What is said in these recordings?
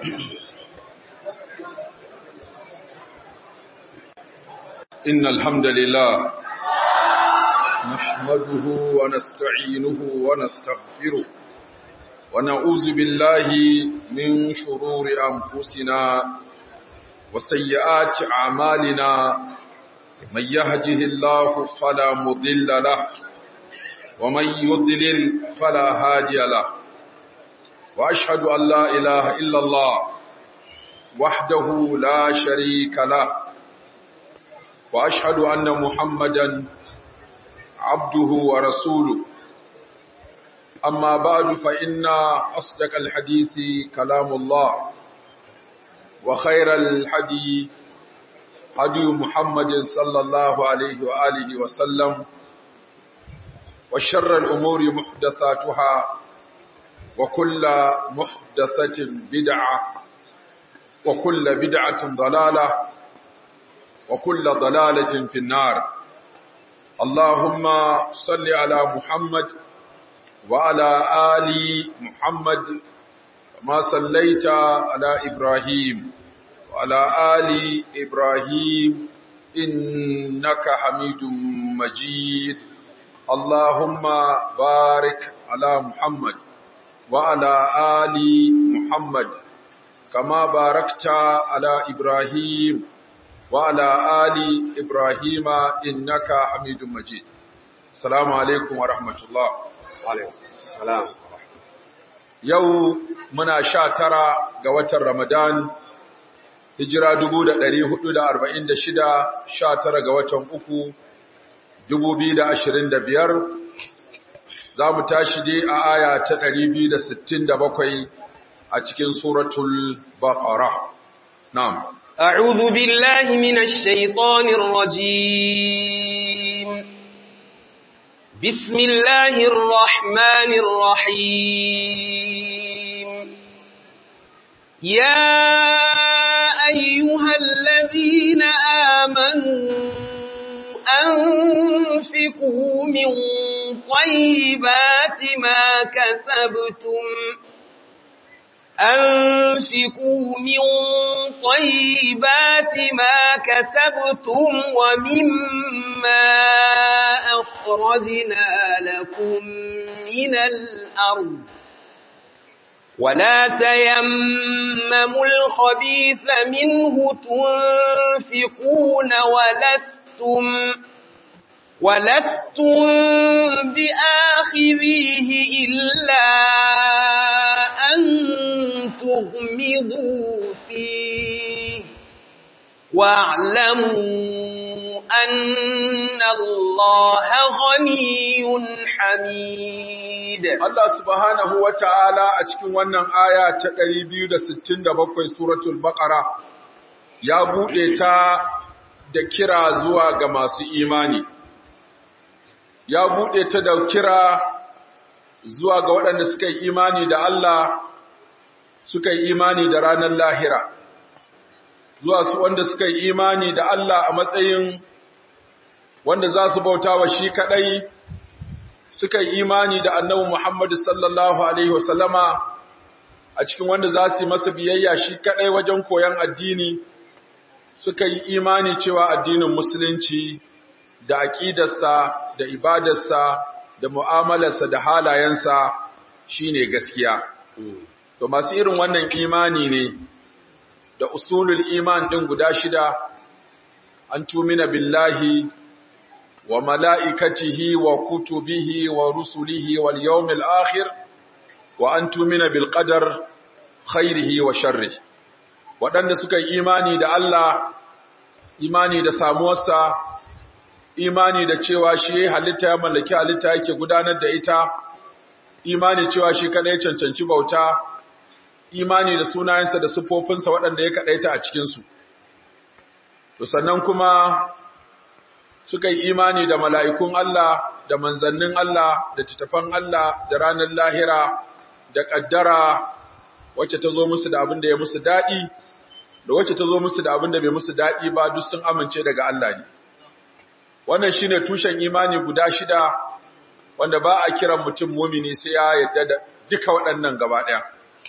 إن الحمد لله نحمده ونستعينه ونستغفره ونعوذ بالله من شرور أنفسنا وسيئات أعمالنا من يهده الله فلا مضل له ومن يضلل فلا هادي له وأشهد أن لا إله إلا الله وحده لا شريك له وأشهد أن محمدا عبده ورسوله أما بعد فإن أصدق الحديث كلام الله وخير الحديث هدي محمد صلى الله عليه وآله وسلم وشر الأمور محدثاتها وكل محدثة بدعة وكل بدعة ضلالة وكل ضلالة في النار اللهم صل على محمد وعلى آل محمد كما صليت على إبراهيم وعلى آل إبراهيم إنك حميد مجيد اللهم بارك على محمد وعلى آل محمد كما باركت على إبراهيم وعلى آل إبراهيم إنك حميد مجيد السلام عليكم ورحمة الله Alaikum salam. Yau muna sha tara ga watan Ramadan, hijira dubu da ɗari hudu da arba'in da shida, sha tara ga watan uku, dubu biyu da ashirin da biyar, za mu tashi dai a aya ta ɗari biyu da sittin da bakwai a cikin suratul Baqara. Na'am. أعوذ بالله من الشيطان الرجيم بسم الله الرحمن الرحيم يا أيها الذين آمنوا أنفقوا من طيبات ما كسبتم أنفقوا من طيبات ما كسبتم ومما أخرجنا لكم من الأرض ولا تيمموا الخبيث منه تنفقون ولستم ولستم بآخذيه إلا أن تغمضوا فيه واعلموا أن الله غني حميد Allah subhanahu wa ta'ala a cikin wannan aya ta 267 suratul Baqara ya buɗe ta da kira zuwa ga masu imani. Ya buɗe ta da kira zuwa ga waɗanda suka yi imani da Allah, suka yi imani da ranar lahira. Zuwa su wanda suka yi imani da Allah a matsayin wanda za su bauta wa shi kaɗai. suka yi imani da annabi Muhammad sallallahu Alaihi wasallama a cikin wanda za su yi masa biyayya shi kaɗai wajen koyon addini, suka yi imani cewa addinin Musulunci da aƙidarsa da ibadarsa da mu'amalarsa da halayensa shi ne gaskiya. To masu irin wannan imani ne da usulul iman ɗin guda shida, an tumina billahi وملائكته وكتبه ورسله واليوم الآخر وأن تؤمن بالقدر خيره وشره waɗanda suka yi imani da Allah imani da samuwarsa imani da cewa shi halitta ya mallaki halitta yake gudanar da ita imani cewa shi kadai cancanci bauta imani da sunayensa da siffofinsa waɗanda ya kaɗaita a cikinsu to sannan kuma suka yi imani da mala'ikun Allah, da manzannin Allah, da tattafan Allah, da ranar lahira, da ƙaddara wacce ta zo musu da abin da ya musu daɗi, da wacce ta zo musu da abin da bai musu daɗi ba duk sun amince daga Allah ne. Wannan shi ne tushen imani guda shida wanda ba a kiran mutum mumini sai ya yadda da duka waɗannan gaba ɗaya.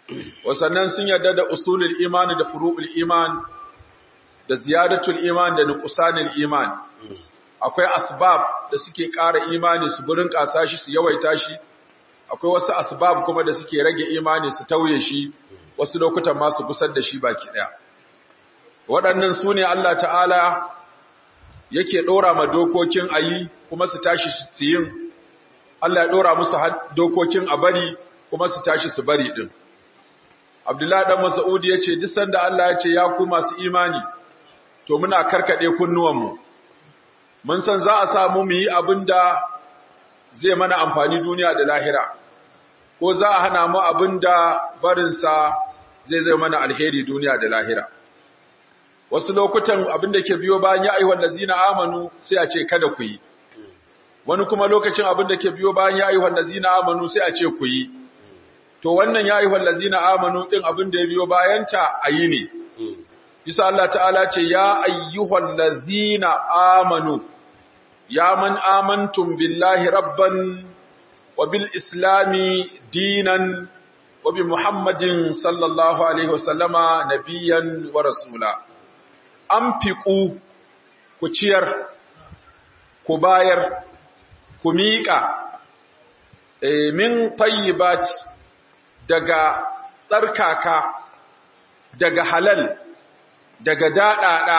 wasannan sun yarda da usulul imani da furu'ul iman da ziyadatul iman da nuqsanul iman akwai asbab da suke ƙara imani su burin ƙasa shi su yawaita shi akwai wasu asbab kuma da suke rage imani su tauye shi wasu lokutan ma su gusar da shi baki ɗaya waɗannan su ne Allah ta'ala yake ɗora ma dokokin ayi kuma su tashi su yin Allah ya ɗora musu dokokin a bari kuma su tashi su bari ɗin Abdullahi ɗan Mas'udi ya ce, Duk sanda Allah ya ce, Ya ku masu imani, to muna karkaɗe kunnuwanmu, mun san za a samu mu yi abin da zai mana amfani duniya da lahira, ko za a hana mu abin da barinsa zai zai mana alheri duniya da lahira. Wasu lokutan abin da ke biyo bayan ya aihuwar lazina amanu sai a ce kada ku yi, wani kuma lokacin abin da ke biyo bayan ya aihuwar lazina amanu sai a ce ku yi. To wannan ya aihuwar lazina amanu ɗin abin da ya biyo bayanta a yi ne. Bisa Allah ta'ala ce, Ya ayyuhal lazina amanu, ya man amantum billahi rabban wa bil islami dinan wa bi Muhammadin sallallahu Alaihi wasallama nabiyan wa rasula. An fiƙu ku ciyar, ku bayar, ku miƙa, e, min tayyibat daga tsarkaka, daga halal, daga daɗaɗa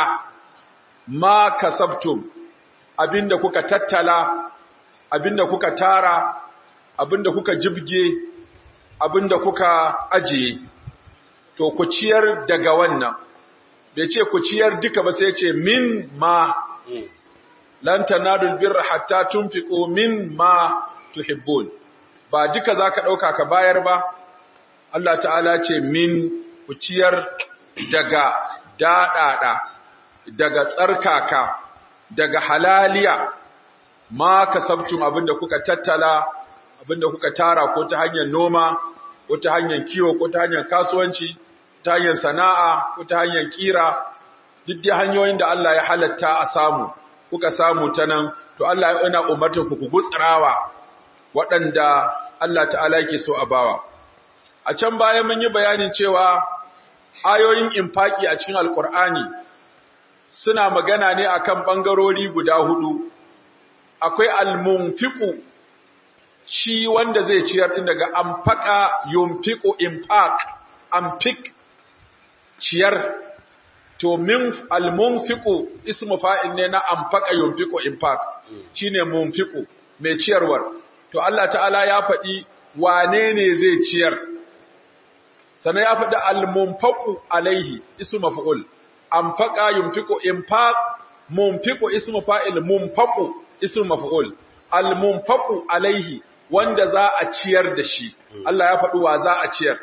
ma kasabtum abinda kuka tattala abinda kuka tara abinda kuka jibge abinda kuka ajiye to ku ciyar daga wannan bai ce ku ciyar duka ba sai ce min ma lan tanadul birra hatta tunfiqu min ma tuhibbun ba duka zaka dauka ka bayar ba Allah ta'ala ce min ku ciyar daga daɗaɗa daga tsarkaka daga halaliya ma kasabtum abinda kuka tattala abinda kuka tara ko ta hanyar noma ko ta hanyar kiwo ko ta hanyar kasuwanci ta hanyar sana'a ko ta hanyar kira duk da hanyoyin da Allah ya halatta a samu kuka samu ta nan to Allah yana umartar ku ku gutsirawa waɗanda Allah ta'ala yake so a bawa a can baya mun yi bayanin cewa ayoyin infaki a cikin alkur'ani suna magana ne akan bangarori guda hudu akwai almunfiqu shi wanda zai ciyar din daga amfaka yunfiqu infaq amfik ciyar to min almunfiqu ismu fa'il ne na amfaka yunfiqu infaq shine munfiqu mai ciyarwar to Allah ta'ala ya faɗi wane ne zai ciyar sannan ya faɗi al-munfaqu alaihi ismu maf'ul anfaqa yunfiqu infaq munfiqu ismu fa'il munfaqu ismu maf'ul al-munfaqu alaihi wanda za a ciyar da shi Allah ya faɗi wa za a ciyar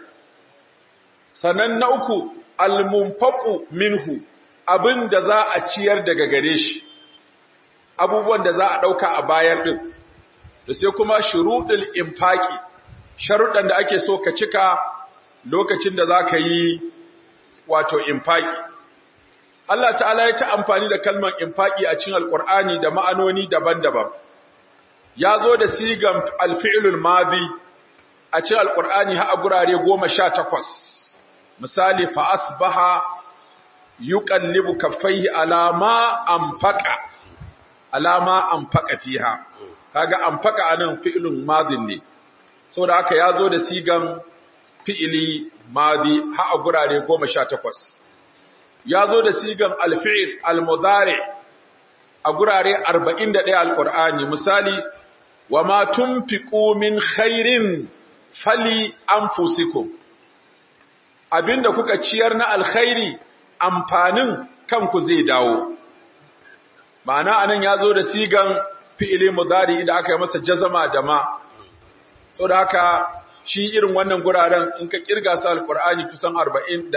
sannan na uku al-munfaqu minhu abinda za a ciyar daga gare shi abubuwan da za a dauka a bayar din da sai kuma shuruɗul infaqi sharuɗan da ake so ka cika lokacin da za ka yi wato infaki. Allah ta'ala ya ta amfani da kalmar infaki a cikin alƙur'ani da ma'anoni daban-daban. Ya zo da sigan alfi'ilul mazi a cikin alƙur'ani ha a gurare goma sha takwas. Misali, fa'asbaha yuqallibu kaffaihi alama amfaka, alama amfaka fiha. Kaga amfaka anan fi'ilun mazin ne. Saboda haka ya zo da sigan fi'ili madi ha a gurare goma sha takwas. Ya zo da sigan alfi'il almudare a gurare arba'in da ɗaya al'ur'ani, misali, wa ma tun fi min khairin fali an fusiku. Abinda kuka ciyar na alkhairi amfanin kanku zai dawo. Ma'ana anan ya zo da sigan fi'ili mudari idan aka yi masa jazama da ma. Sau da haka shi irin wannan guraren in ka kirga su alkur'ani kusan 41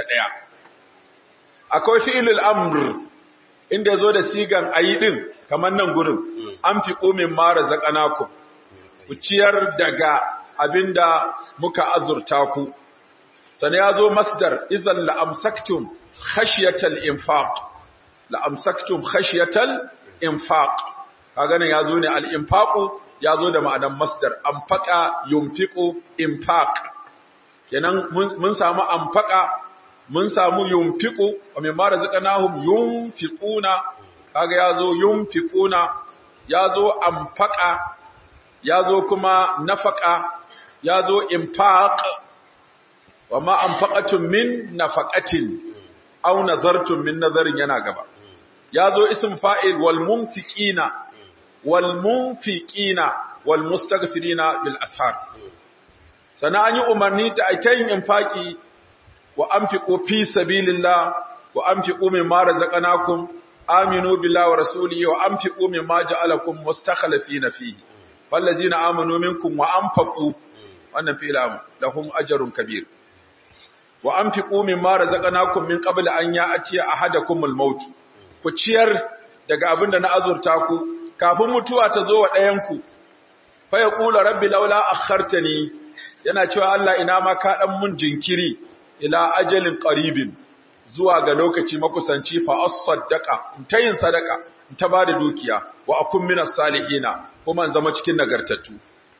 akwai fi'ilul amr inda yazo da sigan ayi din kamar nan gurin an fi qumin mara zakanaku ku ciyar daga abinda muka azurta ku sannan yazo masdar idan la amsaktum khashyatal infaq la amsaktum khashyatal infaq kaga nan yazo ne al infaqu ya zo da ma'anan masdar anfaqa yunfiqu infaq kenan mun samu amfaka mun samu yunfiqu wa mimma razaqnahum yunfiquna kaga yazo yunfiquna yazo amfaka yazo kuma nafaqa yazo infaq wa ma anfaqatum min nafaqatin aw nazartum min nazarin yana gaba yazo ism fa'il wal munfiqina wal munfiqina wal mustaghfirina bil ashar sana an yi umarni ta aitayin infaki wa anfiqu fi sabilillah wa anfiqu mimma razaqnakum aminu billahi wa rasulihi wa anfiqu mimma ja'alakum mustakhlifina fihi fallazina amanu minkum wa anfaqu wannan fi'lam lahum ajrun kabir wa anfiqu mimma razaqnakum min qabli an ya'tiya ahadakumul maut ku ciyar daga abinda na azurta ku kafin mutuwa ta zo wa ɗayanku fa yaqulu rabbi laula akhartani yana cewa Allah ina ma ka dan mun jinkiri ila ajalin qaribin zuwa ga lokaci makusanci fa as-saddaqa ta yin sadaka ta bada dukiya wa akun minas salihina kuma in zama cikin nagartattu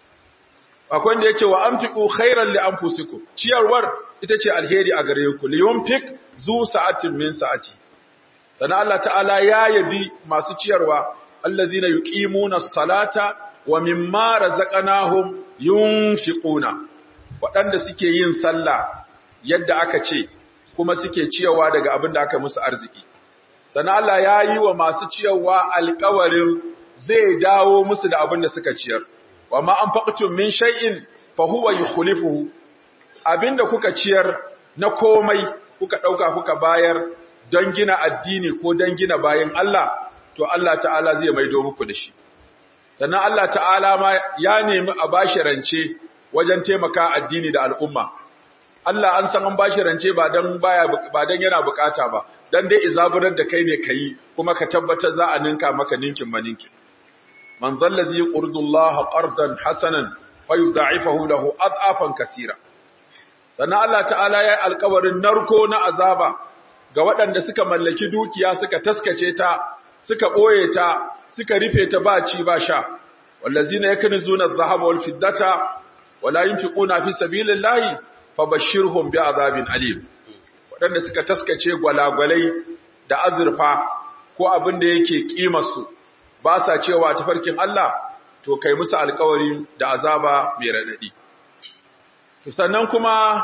akwai wanda yake wa anfiqu khairan li anfusikum ciyarwar ita ce alheri a gare ku li yunfiq zu sa'atin min sa'ati sana Allah ta'ala ya yabi masu ciyarwa allazina yuqimuna as-salata wa mimma razaqnahum yunfiquna waɗanda suke yin sallah yadda aka ce kuma suke ciyawa daga abin da aka musu arziki sana Allah ya yi wa masu ciyarwa alƙawarin zai dawo musu da abin da suka ciyar wa ma anfaqtum min shay'in fa huwa yukhlifuhu abinda kuka ciyar na komai kuka dauka kuka bayar don gina addini ko don gina bayin Allah to Allah ta'ala zai maido muku da shi sannan Allah ta'ala ma ya nemi a bashi rance wajen taimaka addini da al'umma Allah an san an bashi rance ba dan baya ba dan yana bukata ba dan dai izaburar da kai ne kai kuma ka tabbatar za a ninka maka ninkin maninkin man zallazi yurdu Allah qardan hasanan wa yudha'ifahu lahu ad'afan kaseera sannan Allah ta'ala ya yi alƙawarin narko na azaba ga waɗanda suka mallaki dukiya suka taskace ta suka ɓoye ta suka rufe ta ba ci ba sha wallazina yakunzuna adh-dhahaba wal fiddata wala yunfiquna fi sabilillahi fabashshirhum bi'adhabin alim waɗanda suka taskace gwalagwalai da azurfa ko abin da yake kimarsu ba sa cewa tafarkin Allah to kai musu alƙawari da azaba mai radadi sannan kuma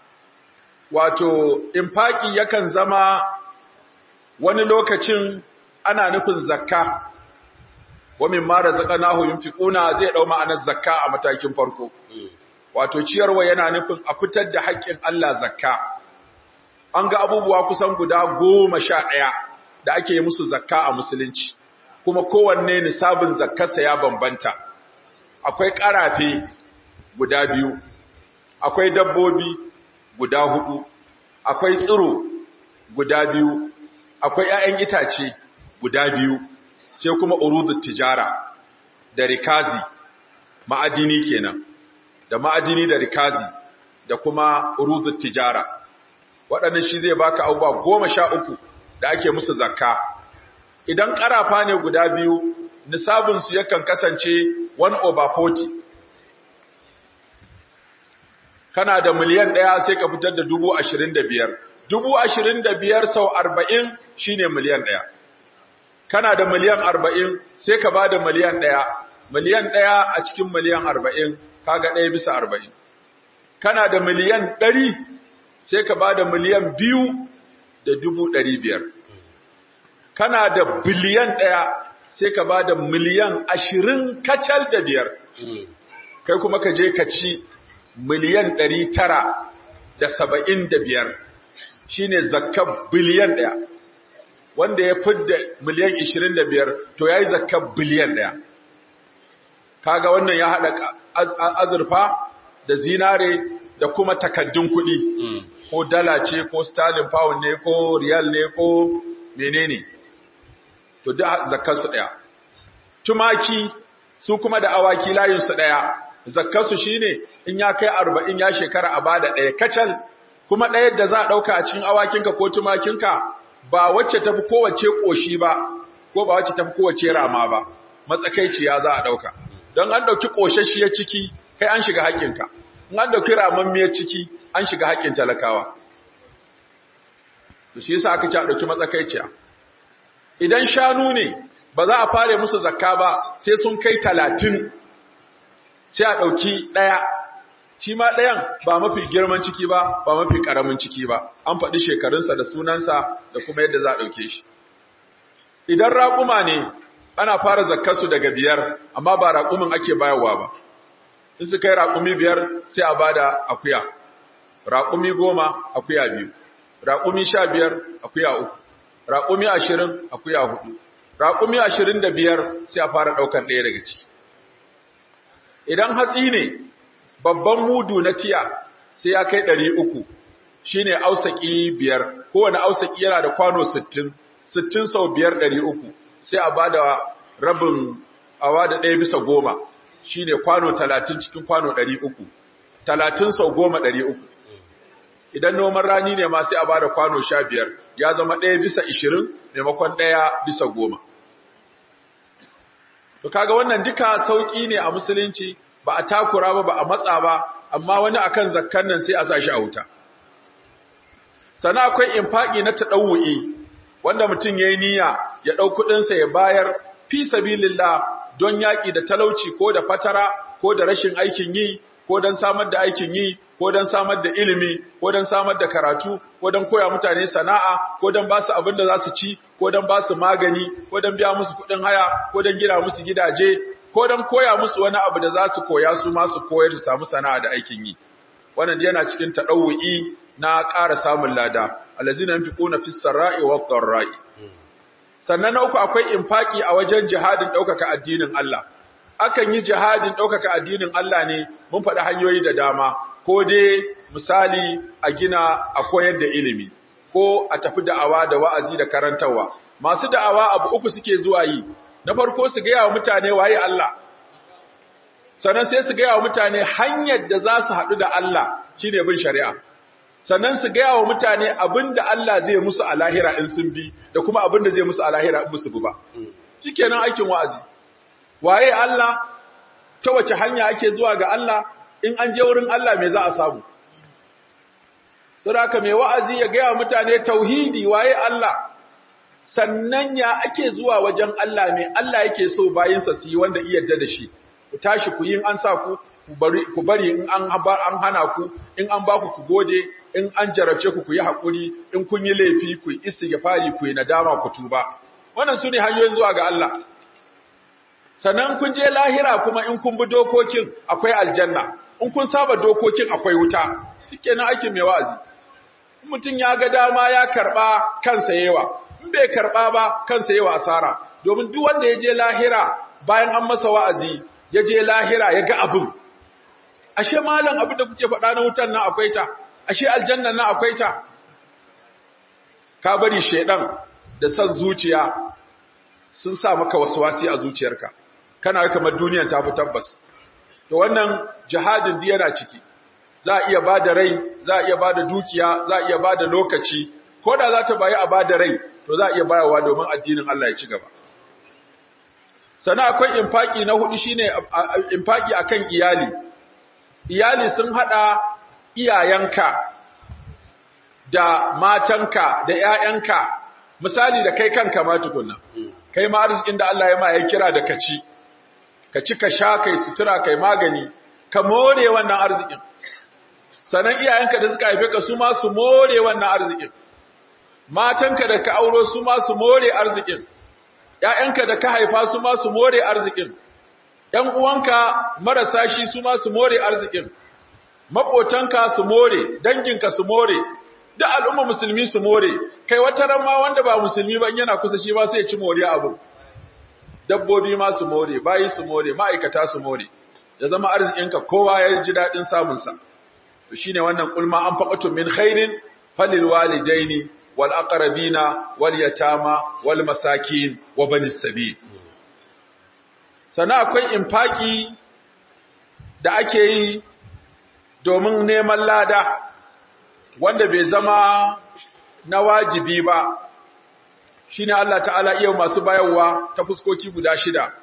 wato infaki yakan zama wani lokacin ana nufin zakka wa mimma razaqnahu yunfiquna zai dau ma'anar zakka a matakin farko wato ciyarwa yana nufin a fitar da haƙƙin Allah zakka an ga abubuwa kusan guda goma sha ɗaya da ake yi musu zakka a musulunci kuma kowanne nisabin zakkarsa ya bambanta akwai ƙarafe guda biyu akwai dabbobi guda hudu akwai tsiro guda biyu akwai 'ya'yan itace guda biyu sai kuma urudut tijara da rikazi ma'adini kenan da ma'adini da rikazi da kuma urudut tijara waɗannan shi zai baka abubuwa goma sha uku da ake musu zakka idan ƙarafa ne guda biyu nisabinsu yakan kasance 1 over 40 kana da miliyan ɗaya sai ka fitar da dubu ashirin da biyar dubu ashirin da biyar sau arba'in shine miliyan ɗaya kana da miliyan arba'in sai ka ba da miliyan ɗaya miliyan ɗaya a cikin miliyan arba'in kaga ɗaya bisa arba'in kana da miliyan ɗari sai ka ba da miliyan biyu da dubu ɗari biyar kana da biliyan ɗaya sai ka ba da miliyan ashirin kacal da biyar kai kuma ka je ka ci miliyan ɗari tara da saba'in da biyar shi ne zakka biliyan ɗaya wanda ya fidda miliyan ishirin da biyar to ya yi zakka biliyan ɗaya kaga wannan ya haɗa azurfa da zinare da kuma takaddun kuɗi ko dala ce ko sterling pound ne ko riyal ne ko menene to da zakkarsu ɗaya tumaki su kuma da awaki layinsu ɗaya zakkarsu shine in ya kai arba'in ya shekara a bada ɗaya kacal kuma ɗaya da za a ɗauka a cikin awakinka ko tumakinka ba wacce tafi kowace ƙoshi ba ko ba wacce tafi kowace rama ba matsakaiciya za a ɗauka don an ɗauki ƙoshashiyar ciki kai an shiga haƙƙinka in an dauki ramammiyar ciki an shiga haƙƙin talakawa to shi yasa aka ci a dauki matsakaiciya idan shanu ne ba za a fare musu zakka ba sai sun kai talatin sai a ɗauki ɗaya shi ma ɗayan ba mafi girman ciki ba ba mafi ƙaramin ciki ba an faɗi shekarunsa da sunansa da kuma yadda za a ɗauke shi idan raƙuma ne ana fara zakkarsu daga biyar amma ba raƙumin ake bayarwa ba in su kai raƙumi biyar sai a ba da akuya raƙumi goma akuya biyu raƙumi sha biyar akuya uku raƙumi ashirin akuya hudu raƙumi ashirin da biyar sai a fara ɗaukar ɗaya daga ciki idan hatsi ne babban mudu na tiya sai ya kai ɗari uku shi ne ausaki biyar kowane ausaki yana da kwano sittin sittin sau biyar ɗari uku sai a ba da rabin awa da ɗaya bisa goma shi ne kwano talatin cikin kwano ɗari uku talatin sau goma ɗari uku idan noman rani ne ma sai a ba da kwano sha biyar ya zama ɗaya bisa ishirin maimakon ɗaya bisa goma To kaga wannan duka sauki ne a musulunci ba a takura ba ba a matsa ba amma wani akan zakkan nan sai a sa shi a wuta. Sana akwai infaki na tadawu'i wanda mutum yayi niyya ya dau kudin sa ya bayar fi sabilillah don yaki da talauci ko da fatara ko da rashin aikin yi ko don samar da aikin yi ko don samar da ilimi ko don samar da karatu ko don koya mutane sana'a ko don ba su abin da za su ci ko don ba su magani ko don biya musu kuɗin haya ko don gina musu gidaje ko don koya musu wani abu da za su koya su ma su koyar su samu sana'a da aikin yi wannan yana cikin tadawu'i na ƙara samun lada allazina yunfiquna fis sarai wad dharrai sannan na uku akwai infaki a wajen jihadin ɗaukaka addinin Allah akan yi jihadin ɗaukaka addinin Allah ne mun faɗi hanyoyi da dama ko dai misali a gina a koyar da ilimi ko a tafi da'awa da wa'azi da karantarwa masu da'awa abu uku suke zuwa yi na farko su gaya wa mutane waye Allah sannan sai su gaya wa mutane hanyar da za su haɗu da Allah shine bin shari'a sannan su gaya wa mutane abin da Allah zai musu a lahira in sun bi da kuma abin da zai musu a lahira in musu bi ba shikenan aikin wa'azi waye Allah ta wace hanya ake zuwa ga Allah in an je wurin Allah me za a samu saboda mai wa'azi ya gaya mutane tauhidi waye Allah sannan ya ake zuwa wajen Allah me Allah yake so bayinsa su yi wanda iya da shi ku tashi ku yin an sa ku ku bari in an an hana ku in an baku ku gode in an jarabce ku ku yi hakuri in kun yi laifi ku yi istighfari ku yi nadama ku tuba wannan sune hanyoyin zuwa ga Allah sannan kun je lahira kuma in kun bi dokokin akwai aljanna in kun saba dokokin akwai wuta shikenan aikin mai wa'azi mutum ya ga dama ya karba kansa yawa in bai karba ba kansa yawa asara domin duk wanda ya je lahira bayan an masa wa'azi ya je lahira ya ga abin ashe malam abin da kuke faɗa na wutan nan akwai ta ashe aljanna nan akwai ta ka bari shedan da san zuciya sun sa maka waswasi a zuciyarka kana kamar duniyar ta fi tabbas to wannan jihadin di yana ciki za a iya bada rai za a iya bada dukiya za a iya bada lokaci ko da za ta bayi a bada rai to za a iya bayarwa domin addinin Allah ya ci gaba sana akwai infaki na hudu shine infaki akan iyali iyali sun hada iyayenka da matanka da ƴaƴanka misali da kai kanka ma tukunna kai ma arzikin da Allah ya ma ya kira da kaci ka ci ka sha kai sutura kai magani ka more wannan arzikin sanan iyayenka da suka haife ka su ma su more wannan arzikin matanka da ka auro su ma su more arzikin ƴaƴanka da ka haifa su ma su more arzikin ƴan uwanka marasa shi su ma su more arzikin maƙotanka su more danginka su more da al'umma musulmi su more kai wata ran ma wanda ba musulmi ba yana kusa shi ba sai ya ci moriya abu dabbobi ma su more bayi su more ma'aikata su more ya zama arzikinka kowa ya ji daɗin samunsa to shine wannan kulma an faqatu min khairin falil walidaini wal aqrabina wal yatama wal masakin wa banis sabil sana akwai infaki da ake yi domin neman lada wanda bai zama na wajibi ba shine Allah ta'ala iya masu bayarwa ta fuskoki guda shida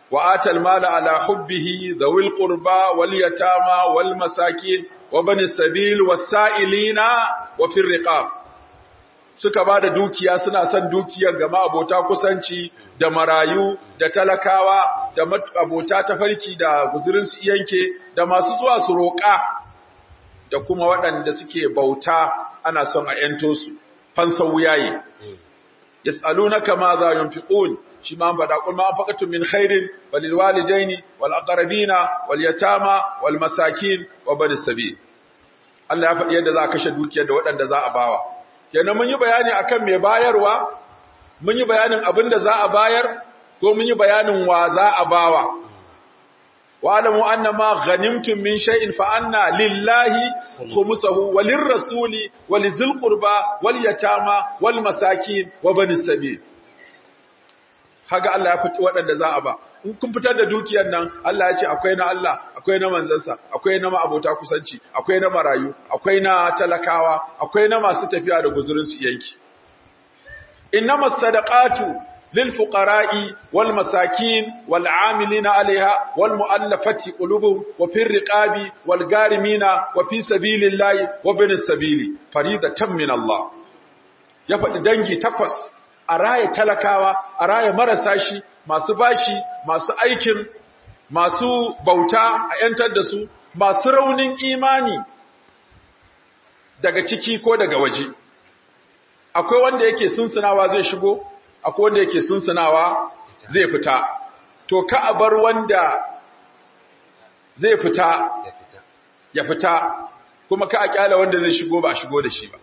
wa atal mala ala hubbihi dhawil qurba wal yatama wal masakin wa bani sabil was sa'ilina wa fir riqab suka ba da dukiya suna son dukiyar ga abota kusanci da marayu da talakawa da abota ta farki da guzurinsu yanke da masu zuwa su roƙa da kuma waɗanda suke bauta ana son a ‘yanto su fansan wuyaye. yas'alunaka ma za yunfiqun shi ma faɗa kul ma anfaqtum min khairin walil walidaini wal aqrabina wal yatama wal masakin wa bani sabil Allah ya faɗi yadda za a kashe dukiyar da waɗanda za a bawa kenan mun yi bayani akan me bayarwa mun yi bayanin abin da za a bayar ko mun yi bayanin wa za a bawa wa alamu anna ma ghanimtum min shay'in fa anna lillahi khumsuhu walir rasuli walizil qurba wal yatama wal masakin wa bani sabil haga Allah ya fiti waɗanda za a ba in kun fitar da dukiyar nan Allah ya ce akwai na Allah akwai na manzansa akwai na abota kusanci akwai na marayu akwai na talakawa akwai na masu tafiya da guzurin su yanki innamas sadaqatu lil fuqara'i wal masakin wal 'amilina 'alayha wal mu'allafati qulubuhum wa fir riqabi wal garimina wa fi sabilillahi wa bin sabili faridatan min Allah ya faɗi dangi takwas a raya talakawa a raya marasa shi masu bashi masu aikin masu bauta a ‘yantar da su masu raunin imani daga ciki ko daga waje akwai wanda yake sunsunawa zai shigo akwai wanda yake sunsunawa zai fita to ka a bar wanda zai fita ya fita kuma ka a kyala wanda zai shigo ba a shigo da shi ba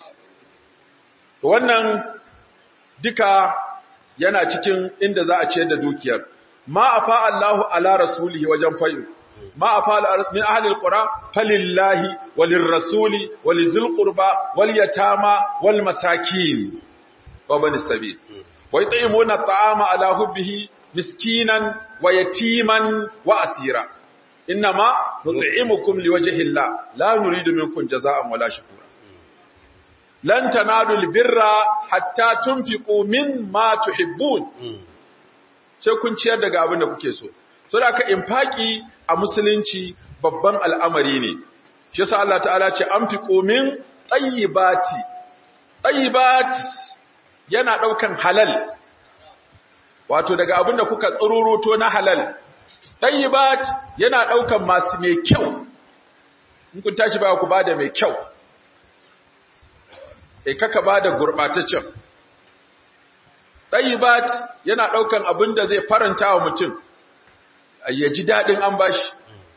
wannan duka yana cikin inda za a ciyar da dukiyar ma afa Allahu ala rasulihi wajen fayu ma afa min ahli alqura falillahi walirrasuli walizil qurba wal yatama wal masakin wa bani sabil wa yut'imuna at'ama ala hubbihi miskinan wa yatiman wa asira inma nut'imukum liwajhi Allah la nuridu minkum jazaa'an wala shukura lan tanalu birra hatta tunfiqu mimma tuhibbun sai kun ciyar daga abin da kuke so so da ka infaki a musulunci babban al'amari ne shi yasa Allah ta'ala ce anfiqu min tayyibati tayyibat yana daukan halal wato daga abin da kuka tsururuto na halal tayyibat yana daukan masu mai kyau in kun tashi ba ku bada mai kyau e kaka ba da gurɓataccen. ɗayibat yana ɗaukan abin da zai faranta wa mutum, ya ji daɗin an bashi.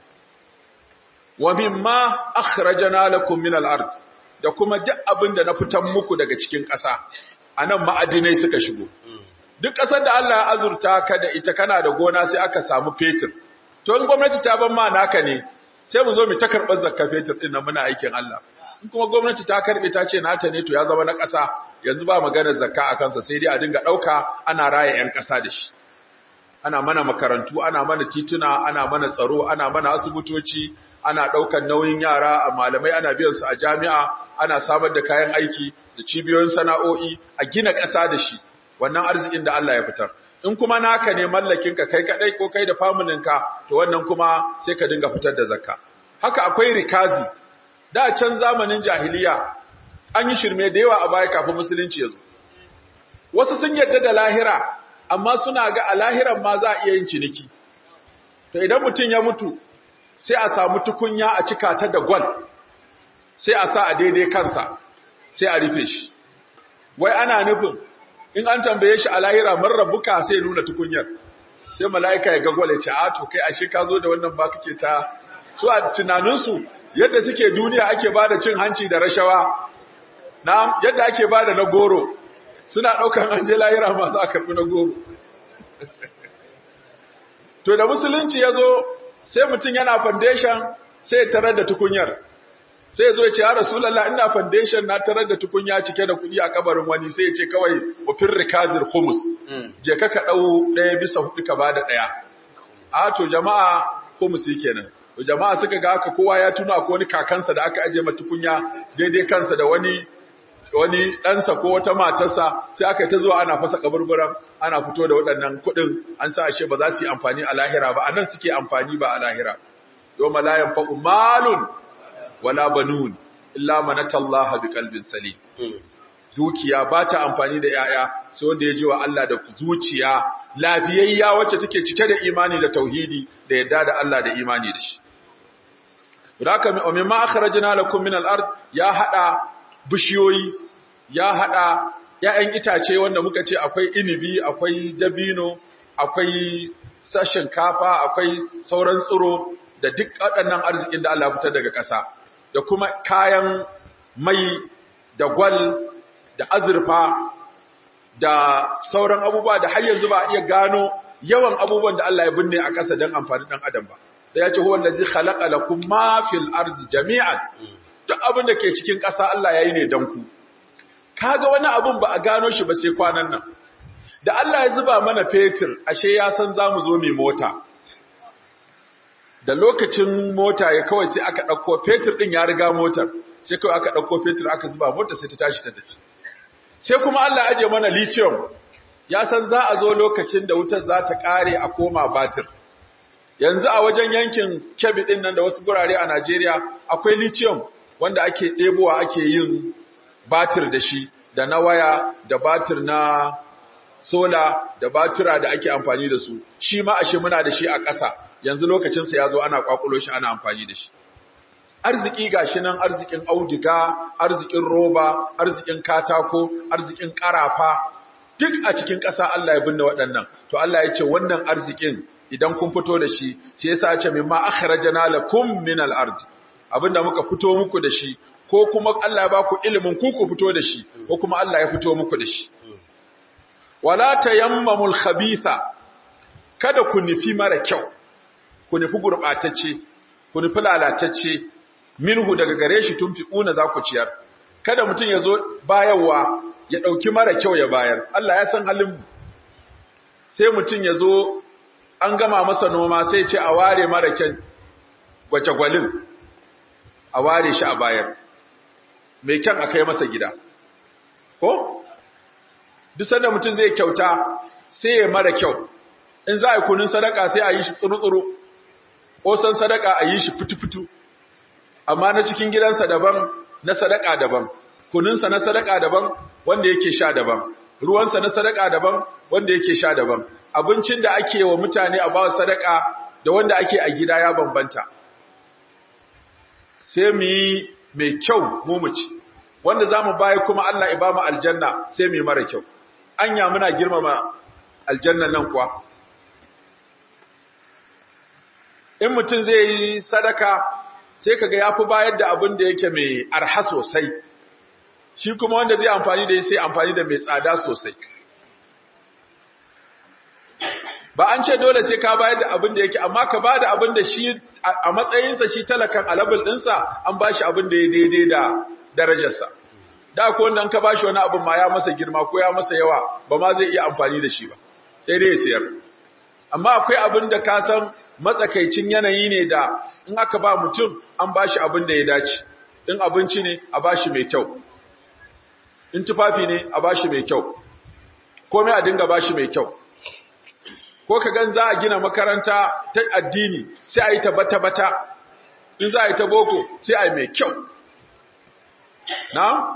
Wa mimma akhrajana lakum min al-ard da kuma duk abin da na fitan muku daga cikin ƙasa. Anan ma'adinai suka shigo. Duk ƙasar da Allah ya azurta ka da ita kana da gona sai aka samu fetur. To in gwamnati ta ban ma naka ne, sai mu zo mu ta karɓar zakka fetur ɗin nan muna aikin Allah. in kuma gwamnati ta karbe ta ce nata ne to ya zama na ƙasa yanzu ba maganar zakka a kansa sai dai a dinga ɗauka ana raya 'yan ƙasa da shi ana mana makarantu ana mana tituna ana mana tsaro ana mana asibitoci ana ɗaukar nauyin yara a malamai ana biyan su a jami'a ana samar da kayan aiki da cibiyoyin sana'o'i a gina ƙasa da shi wannan arzikin da Allah ya fitar in kuma naka ne mallakin ka kai kadai ko kai da familin ka to wannan kuma sai ka dinga fitar da zakka haka akwai rikazi da can zamanin jahiliya an yi shirme da yawa a baya kafin musulunci ya zo wasu sun yarda da lahira amma suna ga a lahiran ma za a iya yin ciniki to idan mutum ya mutu sai a samu tukunya a cika ta da gwal sai a sa a daidai kansa sai a rufe shi wai ana nufin in an tambaye shi a lahira man rabbuka sai nuna tukunyar sai mala'ika ya ga gwal ya ce a to kai ashe ka zo da wannan ba kake ta su a tunaninsu yadda suke duniya ake ba da cin hanci da rashawa na yadda ake ba da na goro suna ɗaukan an je lahira masu a karɓi na goro to da musulunci ya zo sai mutum yana foundation sai ya tarar da tukunyar sai ya zo ya ce ya rasulallah ina foundation na tarar da tukunya cike da kuɗi a kabarin wani sai ya ce kawai wafin rikazir humus je ka ka ɗau ɗaya bisa hudu ka ba da ɗaya a to jama'a humus kenan jama'a suka ga haka kowa ya tuna ko wani kakansa da aka aje matukunya daidai kansa da wani wani ɗansa ko wata matarsa sai aka yi ta zuwa ana fasa kaburburan ana fito da waɗannan kuɗin an sa ashe ba za su yi amfani a lahira ba a nan suke amfani ba a lahira yau malayan fa'u malun wala banun illa manatallaha bi kalbin salim dukiya ba ta amfani da ‘ya'ya sai wanda ya ji wa Allah da zuciya lafiyayya wacce take cike da imani da tauhidi da yadda da Allah da imani da shi. Raka min ma akhrajna lakum min al-ard ya hada bishiyoyi ya hada ‘ya'yan itace wanda muka ce akwai inibi akwai dabino akwai sashin kafa akwai sauran tsiro da duk waɗannan arzikin da Allah ya fitar daga ƙasa da kuma kayan mai da gwal da azurfa da sauran abubuwa da har yanzu ba a iya gano yawan abubuwan da Allah ya binne a ƙasa don amfani ɗan adam ba da ya ce huwa allazi khalaqa lakum ma fil ardi jami'an duk abin da ke cikin ƙasa Allah yayi ne dan ku kaga wani abun ba a gano shi ba sai kwanan nan da Allah ya zuba mana fetur ashe ya san zamu zo mai mota da lokacin mota ya kawai sai aka ɗauko fetur ɗin ya riga motar sai kawai aka ɗauko fetur aka zuba mota sai ta tashi ta tafi sai kuma Allah aje mana lithium ya san za a zo lokacin da wutar za ta ƙare a koma batir yanzu a wajen yankin Kebbi ɗin nan da wasu gurare a Najeriya akwai lithium wanda ake ɗebowa ake yin batir da shi da na waya da batir na sola da batira da ake amfani da su shi ma ashe muna da shi a ƙasa yanzu lokacinsa ya zo ana kwakulo shi ana amfani da shi arziki gashi nan arzikin auduga arzikin roba arzikin katako arzikin karafa duk a cikin ƙasa Allah ya binne waɗannan to Allah ya ce wannan arzikin idan kun fito da shi shi yasa ya ce mimma akhrajana lakum min al-ard abinda muka fito muku da shi ko kuma Allah ya ba ku ilimin ku ku fito da shi ko kuma Allah ya fito muku da shi wala tayammamul khabitha kada ku nufi mara kyau ku nufi gurɓatacce, ku nufi lalatacce, minhu daga gare shi tun fi ƙuna za ku ciyar. Kada mutum ya zo bayarwa ya ɗauki mara kyau ya bayar, Allah ya san halin Sai mutum ya zo an gama masa noma sai ce a ware mara kyan gwace-gwalin, a ware shi a bayar. Mai kyan a kai masa gida. Ko? Duk sanda mutum zai kyauta sai ya mara kyau. In za a yi kunun sadaka sai a yi shi tsuru-tsuru. ƙosan sadaka a yi shi fitu-fitu, amma na cikin gidansa daban, na sadaka daban, kuninsa na sadaka daban, wanda yake sha daban, ruwansa na sadaka daban, wanda yake sha daban, abincin da ake wa mutane a bawa sadaka da wanda ake a gida ya bambanta. Sai mu yi mai kyau mu muci, wanda za mu baya kuma Allah ya ba mu aljanna sai mu yi mara kyau. Anya muna girmama aljannan nan kuwa. in mutum zai yi sadaka sai kaga ya fi bayar da abin da yake mai arha sosai shi kuma wanda zai amfani da sai amfani da mai tsada sosai ba an ce dole sai ka bayar da abin da yake amma ka ba da abin da shi a matsayinsa shi talakan alabul ɗinsa an ba shi abin da ya daidai da darajarsa da ko wanda ka ba shi wani abin ma ya masa girma ko ya masa yawa ba ma zai iya amfani da shi ba sai dai ya sayar amma akwai abin da ka san matsakaicin yanayi ne da in aka ba mutum an ba shi abin da ya dace in abinci ne a ba shi mai kyau in tufafi ne a ba shi mai kyau komai a dinga ba shi mai kyau ko ka gan za a gina makaranta ta addini sai a yi ta bata-bata in za a yi ta boko sai a yi mai kyau na?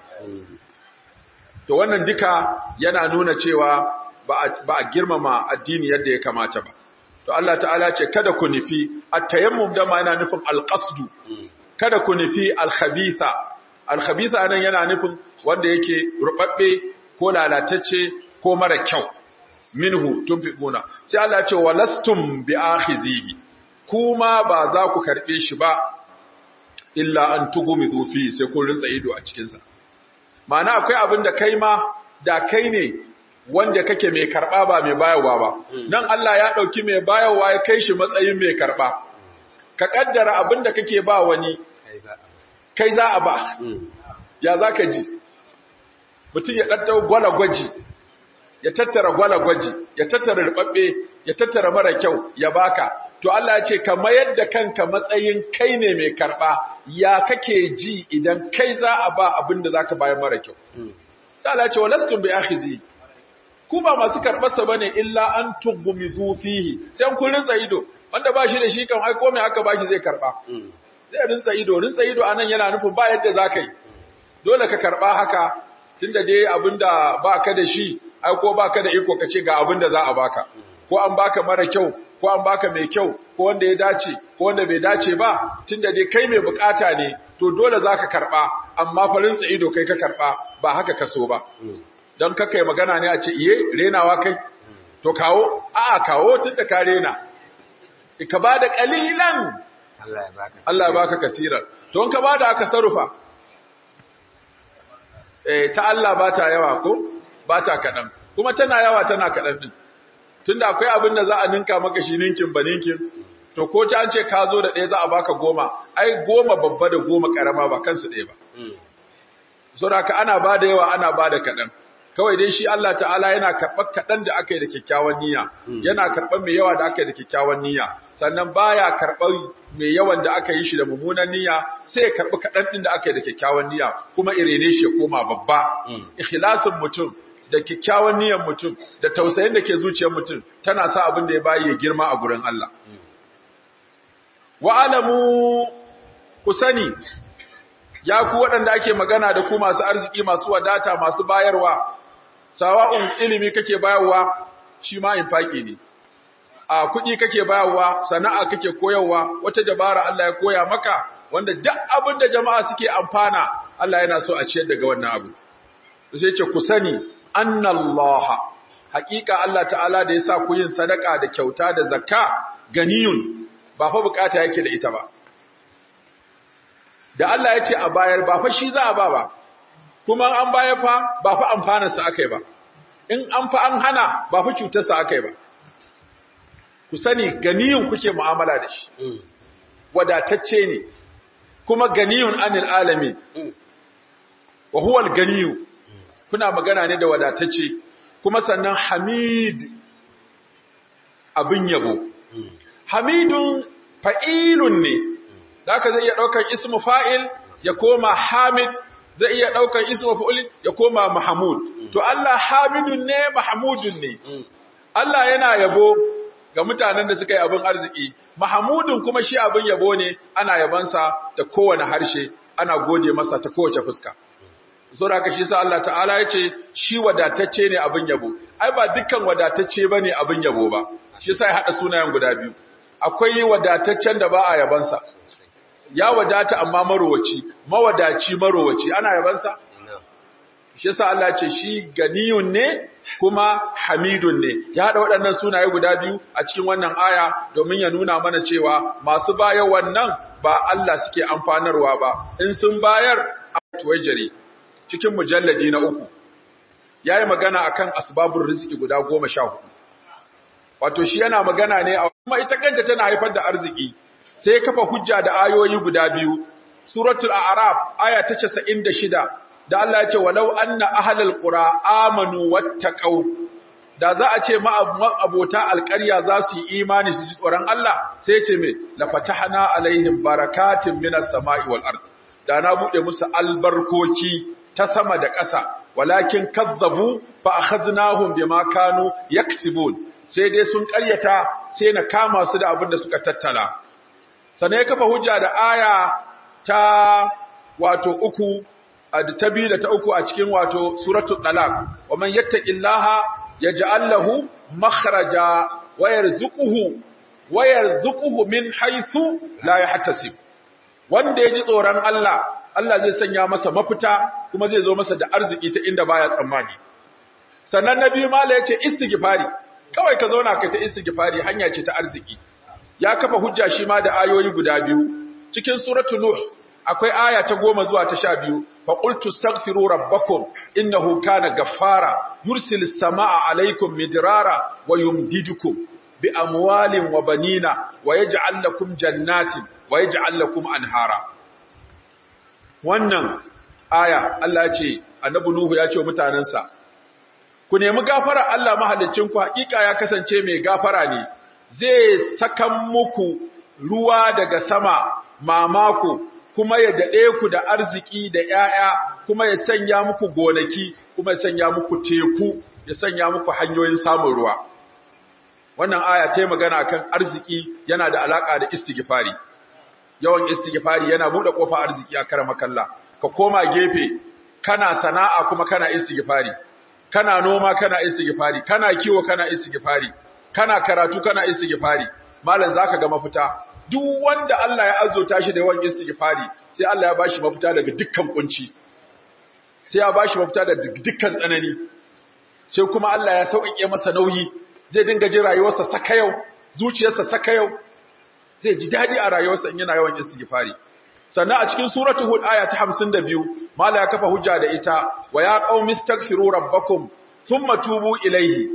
to wannan duka yana nuna cewa ba a girmama addini yadda ya kamata ba to Allah ta'ala ce kada ku nufi at-tayammum da ma yana nufin al-qasdu kada ku nufi al-khabitha al-khabitha anan yana nufin wanda yake rubabbe ko lalatacce ko mara kyau minhu tunfiquna sai Allah ya ce walastum bi akhizihi kuma ba za ku karbe shi ba illa an tugumidu fi sai kun rinsa ido a cikin sa ma'ana akwai abin da kai ma da kai ne wanda kake mai karɓa ba mai bayarwa ba. Nan Allah ya ɗauki mai bayarwa ya kai shi matsayin mai karɓa. Ka ƙaddara abin da kake ba wani, kai za a ba, ya za ka ji. Mutum ya ɗattau gwala gwaji, ya tattara gwalagwaji ya tattara rubabbe ya tattara mara kyau ya baka to Allah ya ce ka mayar da kanka matsayin kai ne mai karba ya kake ji idan kai za a ba abin da zaka bayar mara kyau sai Allah ya ce walastum bi akhizi ku ba masu karbarsa bane illa an tughmidu fihi sai kun rinsa ido wanda ba shi da shi kan ai komai aka bashi zai karba zai rinsa ido rinsa ido anan yana nufin ba yadda zaka yi dole ka karba haka tunda dai abinda baka da shi ai ko baka da iko kace ga abinda za a baka ko an baka mara kyau ko an baka mai kyau ko wanda ya dace ko wanda bai dace ba tunda dai kai mai bukata ne to dole zaka karba amma farin ido kai ka karba ba haka kaso ba don kaka yi magana ne a ce iye renawa kai to kawo a'a kawo tunda ka rena ka bada kalilan Allah ya baka. Allah ya baka kasiran to in ka bada aka sarufa eh ta Allah ba ta yawa ko ba ta kadan kuma tana yawa tana kadan din tunda akwai abin da za a ninka maka shi ninkin ba ninkin to ko ci an ce ka zo da ɗaya za a baka goma ai goma babba da goma karama ba kansu ɗaya ba saboda ka ana ba da yawa ana ba da kaɗan kawai dai shi Allah ta'ala yana karɓar kaɗan da aka yi da kyakkyawan niyya yana karɓar mai yawa da aka yi da kyakkyawan niyya sannan baya karɓar mai yawan da aka yi shi da mummunan niyya sai ya karɓi kaɗan ɗin da aka yi da kyakkyawan niyya kuma irene shi ya koma babba ikhlasin mutum da kyakkyawan niyyar mutum da tausayin da ke zuciyar mutum tana sa abin da ya bayi ya girma a gurin Allah wa alamu ku sani ya ku waɗanda ake magana da ku masu arziki masu wadata masu bayarwa sawa'un ilimi kake bayarwa shi ma infaki ne a kuɗi kake bayarwa sana'a kake koyarwa wata dabara Allah ya koya maka wanda duk abin da jama'a suke amfana Allah yana so a ciyar daga wannan abu sai ce ku sani annallaha haƙiƙa Allah ta'ala da yasa ku yin sadaka da kyauta da zakka ganiyun ba fa bukata yake da ita ba da Allah ya ce a bayar ba fa shi za a ba ba kuma an bayar fa ba fa amfanarsa aka yi ba in an fa an hana ba fa cutarsa aka yi ba ku sani ganiyun kuke mu'amala da shi wadatacce ne kuma ganiyun anil alami wa huwa ganiyu kuna magana ne da wadatacce kuma sannan hamid abin yabo hamidun fa'ilun ne da haka zai iya ɗaukar ismu fa'il ya koma hamid zai iya ɗaukar ismu fa'il ya koma mahamud to Allah hamidun ne mahamudun ne Allah yana yabo ga mutanen da suka yi abin arziki mahamudun kuma shi abin yabo ne ana yabansa ta kowane harshe ana gode masa ta kowace fuska saboda haka shi sa Allah ta'ala ya ce shi wadatacce ne abin yabo ai ba dukkan wadatacce bane abin yabo ba shi sa ya hada sunayen guda biyu akwai wadataccen da ba a yabansa ya wadata amma marowaci mawadaci marowaci ana yabansa shi yasa Allah ce shi ganiyun ne kuma hamidun ne ya hada waɗannan sunaye guda biyu a cikin wannan aya domin ya nuna mana cewa masu bayar wannan ba Allah suke amfanarwa ba in sun bayar a tuwajiri cikin mujalladi na uku yayi magana akan asbabun riziki guda goma sha hudu wato shi yana magana ne a kuma ita kanta tana haifar da arziki sai kafa hujja da ayoyi guda biyu suratul a'raf aya ta 96 da Allah ya ce walau anna ahlul qura amanu wattaqau da za a ce abota alƙarya za su yi imani su ji tsoron Allah sai ce me la fatahna alaihim barakatin minas sama'i wal ard da na bude musu albarkoki ta sama da ƙasa walakin kazzabu fa akhaznahum bima kanu yaksibun sai dai sun ƙaryata sai na kama su da abin da suka tattala sannan ya kafa hujja da aya ta wato uku da ta biyu da ta uku a cikin wato suratul talaq wa man yattaqillaha yaj'al lahu makhraja wa yarzuquhu wa yarzuquhu min haythu la yahtasib wanda yaji tsoron Allah Allah zai sanya masa mafita kuma zai zo masa da arziki ta inda baya tsammani sannan nabi mala yace istighfari kawai ka zauna ka ta istighfari hanya ce ta arziki ya kafa hujja shi ma da ayoyi guda biyu cikin suratul nuh akwai aya ta goma zuwa ta sha biyu fa qultu astaghfiru rabbakum innahu kana gaffara yursilis samaa alaykum midrara wa yumdidukum bi amwalin wa banina wa yaj'al lakum jannatin wa yaj'al lakum anhara wannan aya Allah ya ce annabi nuhu ya ce wa mutanansa ku nemi gafara Allah mahalicinku hakika ya kasance mai gafara ne zai sakan muku ruwa daga sama mamako kuma ya dade ku da arziki da 'ya'ya, kuma ya sanya muku gonaki kuma ya sanya muku teku ya sanya muku hanyoyin samun ruwa wannan aya ta yi magana kan arziki yana da alaka da istighfari yawan istighfari yana bude kofar arziki a karama kalla ka koma gefe kana sana'a kuma kana istighfari kana noma kana istighfari kana kiwo kana istighfari kana karatu kana istighfari malam zaka ga mafita duk wanda Allah ya azota shi da yawan istighfari sai Allah ya bashi mafita daga dukkan kunci sai ya bashi mafita daga dukkan tsanani sai kuma Allah ya sauƙaƙe masa nauyi zai dinga jin rayuwarsa saka yau zuciyarsa saka yau zai ji dadi a rayuwarsa in yana yawan istighfari sannan a cikin suratul hud aya ta 52 mala ya kafa hujja da ita wa ya qaumi astaghfiru rabbakum thumma tubu ilayhi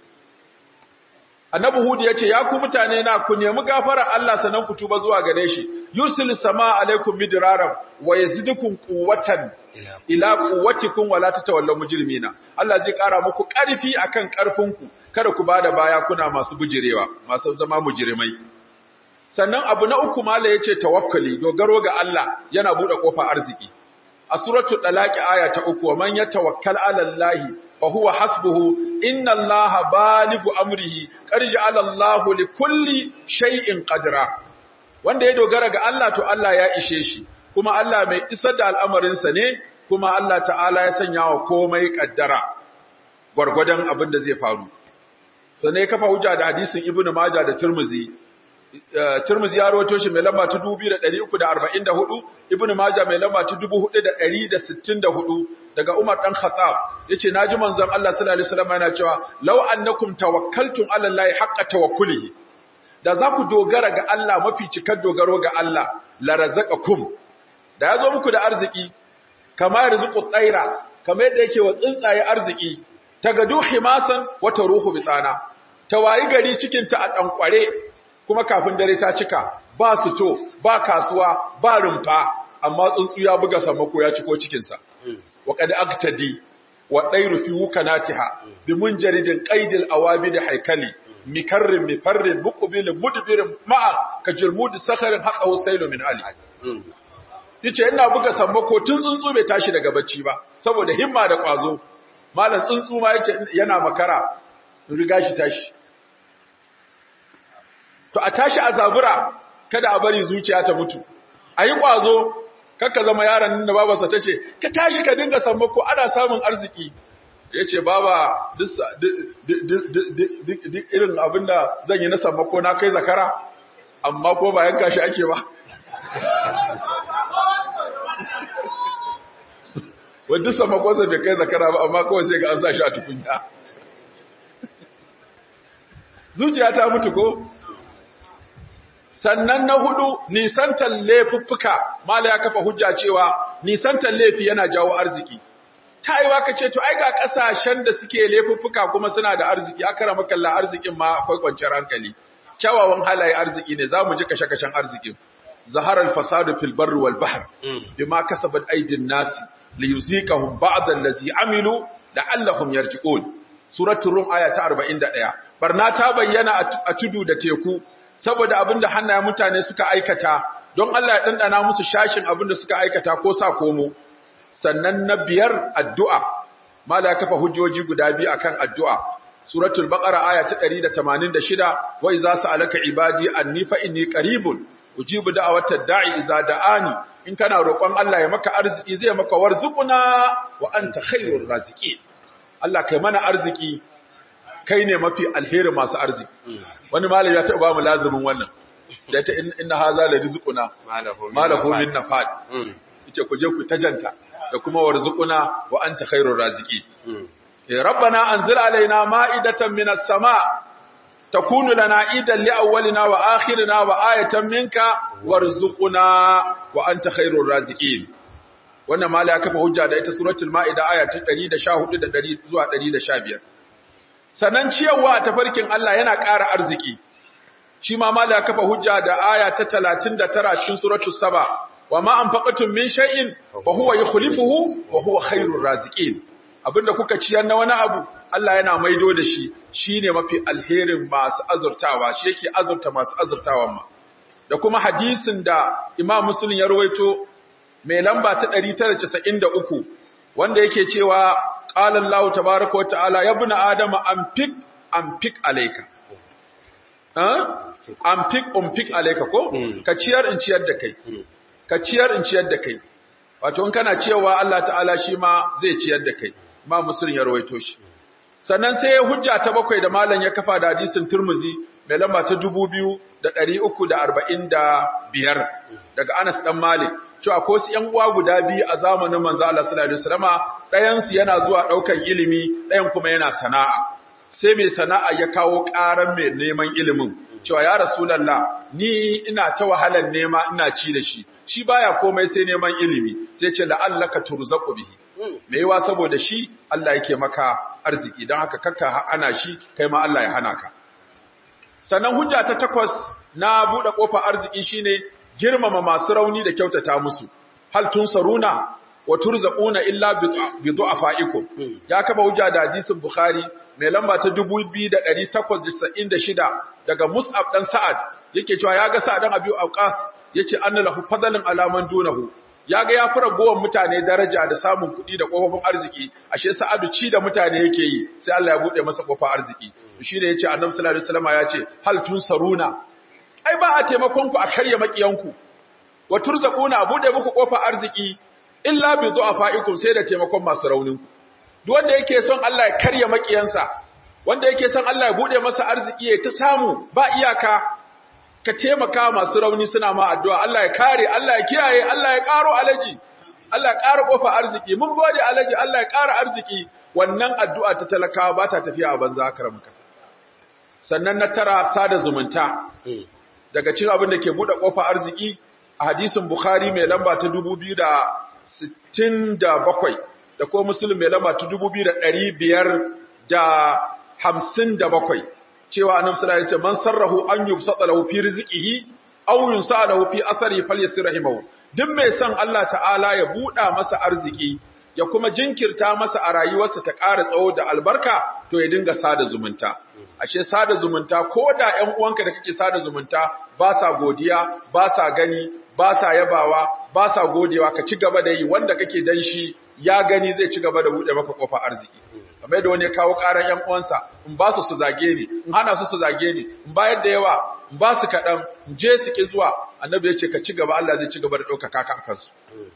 annabi hud yace ya ku mutane na ku nemi gafara Allah sanan ku tuba zuwa gare shi yursil samaa alaikum midraram wa yazidukum quwwatan ila quwwatikum wa la tatawallaw mujrimina Allah zai kara muku karfi akan karfinku kada ku bada baya kuna masu bujirewa masu zama mujrimai sannan abu na uku mala yace tawakkali dogaro ga Allah yana bude kofar arziki a suratul talaqi aya ta uku man yatawakkal ala Allah fa huwa hasbuhu inna Allah baligu amrihi qad ja'ala Allah li kulli shay'in qadra wanda ya dogara ga Allah to Allah ya ishe shi kuma Allah mai isar da al'amarin sa ne kuma Allah ta'ala ya sanya wa komai kaddara gwargwadon abin da zai faru sannan ya kafa hujja da hadisin ibnu majah da tirmizi Tirmidhi ya rawaito shi mai lamba ta 2344, Ibn Majah mai lamba ta 4164 daga Umar dan Khattab yace naji manzon Allah sallallahu alaihi wasallam yana cewa law annakum tawakkaltum ala Allah haqqa tawakkulihi da za ku dogara ga Allah mafi cikar dogaro ga Allah la razaqakum da yazo muku da arziki kama yarzuqu tsaira kamar yadda yake wa tsuntsaye arziki tagadu himasan wa taruhu bitana tawayi gari cikin ta a dankware kuma kafin dare ta cika ba su to ba kasuwa ba rumfa amma tsuntsu ya buga samako ya ciko cikinsa wa qad aktadi wa dairu fi wukanatiha bi munjaridin qaidil awabid haykali mikarrin mifarrin muqbil mudbirin ma'a ka jirmudi sakharin haqa husaylu min ali yace ina buga sammako tun tsuntsu bai tashi daga bacci ba saboda himma da kwazo malam tsuntsu ma yace yana makara riga shi tashi to a tashi a zabura kada a bari zuciya ta mutu a yi ƙwazo kakka zama yaron da babarsa ta ce ka tashi ka dinga sammako ana samun arziki ya ce baba duk irin abinda zan yi na sammako na kai zakara amma ko ba yanka shi ake ba wadda sammakonsa bai kai zakara ba amma kawai sai ga an sa shi a tukunya zuciya ta mutu ko sannan na hudu nisantar laifuffuka mala ya kafa hujja cewa nisantar laifi yana jawo arziki ta yi waka ce to ai ga kasashen da suke laifuffuka kuma suna da arziki aka rama kallon arzikin ma akwai kwanciyar hankali kyawawan halaye arziki ne za mu ji kashe-kashen arzikin zaharar fasadu fil barri wal bahr bima kasabat aydin nasi liyuziqahum ba'd allazi amilu la'allahum yarji'un suratul rum aya ta 41 barna ta bayyana a tudu da teku saboda abinda hannayen mutane suka aikata don Allah ya dandana musu shashin abinda suka aikata ko sa komo sannan na biyar addu'a mala kafa hujjoji guda biyu akan addu'a suratul baqara aya ta 186 wa iza sa'alaka ibadi anni fa inni qaribun ujibu da'awatad da'i iza da'ani in kana roƙon Allah ya maka arziki zai maka warzuquna wa anta khairur raziqin Allah kai mana arziki kai ne mafi alheri masu arziki wani malami ya taɓa ba mu lazumin wannan da ta inna haza la rizquna malahu min nafad yace ku je ku tajanta da kuma warzuquna wa anta khairur raziqi ya rabbana anzil alaina ma'idatan minas sama takunu lana idan li awwalina wa akhirina wa ayatan minka warzuquna wa anta khairur raziqin wannan mala ya kafa hujja da ita suratul ma'ida aya ta 114 da 100 zuwa 115 sannan ciyarwa a tafarkin Allah yana ƙara arziki shi ma mala ya kafa hujja da aya ta 39 cikin suratul saba wa ma anfaqatum min shay'in fa huwa yukhlifuhu wa huwa khairur raziqin abinda kuka ciyar na wani abu Allah yana maido da shi shine mafi alherin masu azurtawa shi yake azurta masu azurtawan ma da kuma hadisin da Imam Muslim ya rawaito mai lamba ta 993 wanda yake cewa qala Allah tabaaraka wa ta'ala ya ibn adama anfik anfik alayka ha anfik anfik alayka ko ka ciyar in ciyar da kai ka ciyar in ciyar da kai wato in kana cewa Allah ta'ala shi ma zai ciyar da kai ma Muslim ya rawaito shi sannan sai ya hujja ta bakwai da malam ya kafa da hadisin Turmuzi mai lamba ta 2345 daga Anas dan Malik cewa ko su ƴan uwa guda biyu a zamanin manzo Allah sallallahu alaihi wasallama ɗayan su yana zuwa ɗaukan ilimi ɗayan kuma yana sana'a sai mai sana'a ya kawo ƙaran mai neman ilimin cewa ya rasulullah ni ina ta wahalar nema ina ci da shi shi baya komai sai neman ilimi sai ce la'allaka turzaqu bihi me yawa saboda shi Allah yake maka arziki don haka kakka ana shi kai ma Allah ya hana ka sannan hujja ta takwas na buɗe ƙofar arziki shine girmama masu rauni da kyautata musu hal tunsaruna wa turzaquna illa bi du'afaikum ya kaba hujja da hadisin bukhari mai lamba ta 2896 daga mus'ab dan sa'ad yake cewa yaga sa'ad dan abi auqas yace anna lahu fadlan ala man dunahu yaga ya fara gowan mutane daraja da samun kuɗi da kofofin arziki ashe sa'adu ci da mutane yake yi sai Allah ya bude masa kofar arziki shi ne yace annabi sallallahu alaihi wasallam yace hal tunsaruna ai ba a taimakon ku a karya makiyanku wa turzaquna a bude muku kofar arziki illa bi du'afaikum sai da taimakon masu raunin ku duk wanda yake son Allah ya karya makiyansa wanda yake son Allah ya bude masa arziki ya ta samu ba iyaka ka taimaka masu rauni suna ma addu'a Allah ya kare Allah ya kiyaye Allah ya karo alaji Allah ya karo kofa arziki mun gode alaji Allah ya kara arziki wannan addu'a ta talakawa ba ta tafiya a banza karamka sannan na tara sada zumunta daga cikin abin da ke bude kofa arziki a hadisin Bukhari mai lamba ta 2067 da ko Muslim mai lamba ta 2557 cewa annabi sallallahu alaihi wasallam man sarrahu an yubsata lahu fi rizqihi aw yunsa lahu fi athari falyasir rahimahu duk mai son Allah ta'ala ya buɗa masa arziki ya kuma jinkirta masa a rayuwarsa ta ƙara tsawo da albarka to ya dinga sada zumunta ashe sada zumunta ko da ƴan uwanka da kake sada zumunta ba sa godiya ba sa gani ba sa yabawa ba sa godewa ka ci gaba da yi wanda kake dan shi ya gani zai ci gaba da buɗe maka kofar arziki kamar da wani ya kawo ƙaran ƴan uwansa in ba su su zage ni in hana su su zage ni in bayar da yawa in ba su kaɗan in je su ki zuwa annabi ya ce ka ci gaba Allah zai ci gaba da ɗaukaka ka a kansu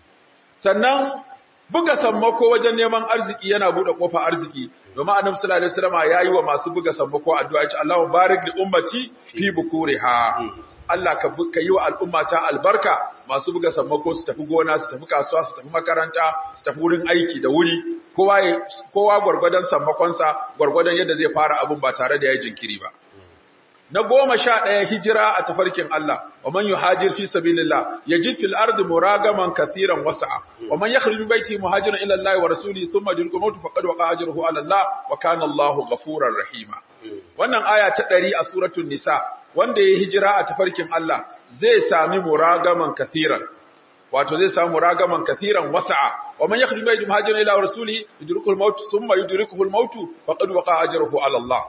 sannan buga sammako wajen neman arziki yana buɗe ƙofa arziki domin annabi sallallahu alaihi wasallam yayi wa masu buga sammako addu'a ce Allahu barik li ummati fi bukuriha Allah ka ka yi wa al'ummata albarka masu buga sammako su tafi gona su tafi kasuwa su tafi makaranta su tafi wurin aiki da wuri kowa kowa gurgurdan sammakonsa gurgurdan yadda zai fara abun ba tare da ya jinkiri ba na goma sha ɗaya hijira a tafarkin Allah, wa man yi hajir fi sabilillah, ya ji fil ardi muragaman kathiran wasa'a, wa man ya kharbin baiti muhajiran ila Allah wa rasuli thumma yudriku mautu faqad waqa ajruhu ala Allah wa kana Allahu ghafurar rahima. Wannan aya ta ɗari a suratul Nisa, wanda ya hijira a tafarkin Allah zai sami muragaman kathiran. Wato zai sami muragaman kathiran wasa'a, wa man ya kharbin baiti muhajiran ila rasuli yudriku al-mautu thumma yudrikuhu al-mautu faqad waqa ajruhu ala Allah.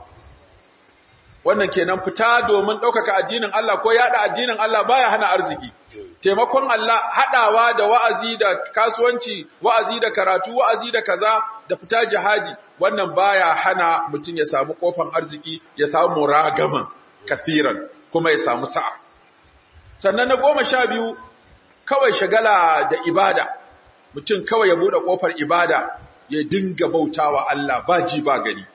wannan kenan fita domin ɗaukaka addinin Allah ko yaɗa addinin Allah baya hana arziki taimakon Allah haɗawa da wa'azi da kasuwanci wa'azi da karatu wa'azi da kaza da fita jihadi wannan baya hana mutum ya samu kofan arziki ya samu muragaman kathiran kuma ya samu sa'a sannan na goma sha biyu kawai shagala da ibada mutum kawai ya buɗe ƙofar ibada ya dinga bautawa Allah ba ji ba gani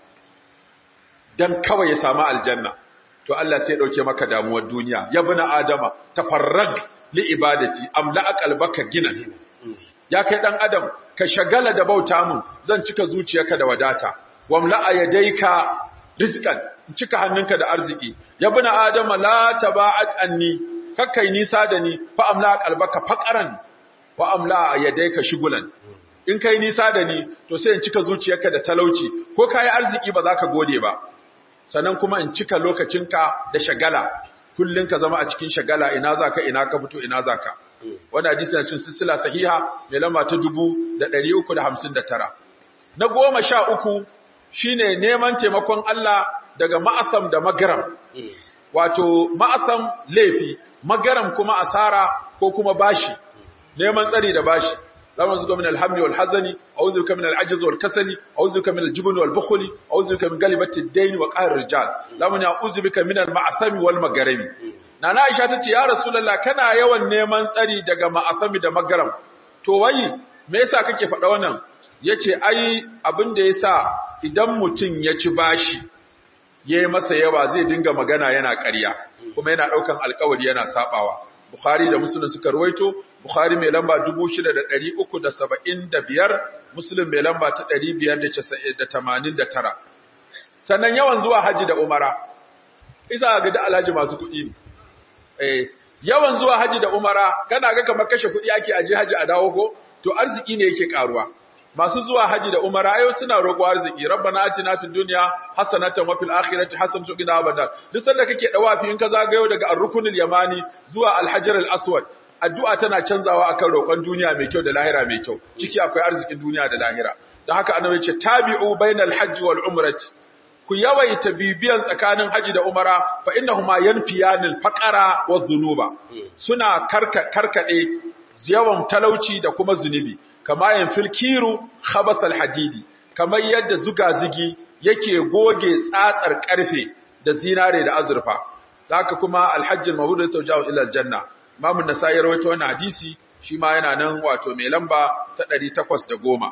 dan kawai ya samu aljanna to Allah sai dauke maka damuwar duniya ya bina adama tafarrag li ibadati amla qalbaka gina ya kai dan adam ka shagala da bauta mun zan cika zuciyarka da wadata wamla yadayka rizqan cika hannunka da arziki ya bina adama la taba'at anni kakkai nisa da ni fa amla qalbaka faqaran wa amla yadayka shugulan in kai nisa da ni to sai in cika zuciyarka da talauci ko kai arziki ba za ka gode ba sannan kuma in cika lokacinka da shagala kullun ka zama a cikin shagala ina zaka ina ka fito ina zaka wannan hadisi na cikin silsila sahiha mai lamba ta 359 na goma sha uku shine neman taimakon Allah daga ma'asam da magaram wato ma'asam laifi magaram kuma asara ko kuma bashi neman tsari da bashi اللهم ارزقنا من الهم والحزن اعوذ بك من العجز والكسل اعوذ بك من الجبن والبخل اعوذ بك من غلبة الدين وقهر الرجال اللهم اعوذ بك من المعثم والمغرم nana Aisha tace ya Rasulullah kana yawan neman tsari daga ma'asami da magaram to wai me yasa kake faɗa wannan yace ai abin da yasa idan mutum ya ci bashi yayi masa yawa zai dinga magana yana ƙarya kuma yana ɗaukan alƙawari yana sabawa Bukhari da Muslim suka ruwaito Bukhari mai lamba 6375 Muslim mai lamba ta 589 sannan yawan zuwa haji da umara isa ga da alhaji masu kuɗi ne eh yawan zuwa haji da umara kana ga kamar kashe kuɗi ake aje haji a dawo ko to arziki ne yake karuwa masu zuwa haji da umara ayo suna roƙo arziki rabbana atina fid dunya hasanatan wa fil akhirati hasanatan wa qina adhaban duk sanda kake dawafi in ka zagayo daga ar-rukunul yamani zuwa al-hajar al-aswad addu'a tana canzawa akan roƙon duniya mai kyau da lahira mai kyau ciki akwai arzikin duniya da lahira don haka annabi ya ce tabi'u bainal hajji wal umrati ku yawaita bibiyan tsakanin haji da umara fa innahuma yanfiyanil faqara wadh-dhunuba suna karka karkade yawan talauci da kuma zunubi kama yanfil kiru khabathal hadidi kamar yadda zuga-zugi yake goge tsatsar karfe da zinare da azurfa haka kuma alhajjul mabrur yasaujahu ila aljanna Imam An-Nasa'i ya rawaito wannan hadisi shi ma yana nan wato mai lamba ta 810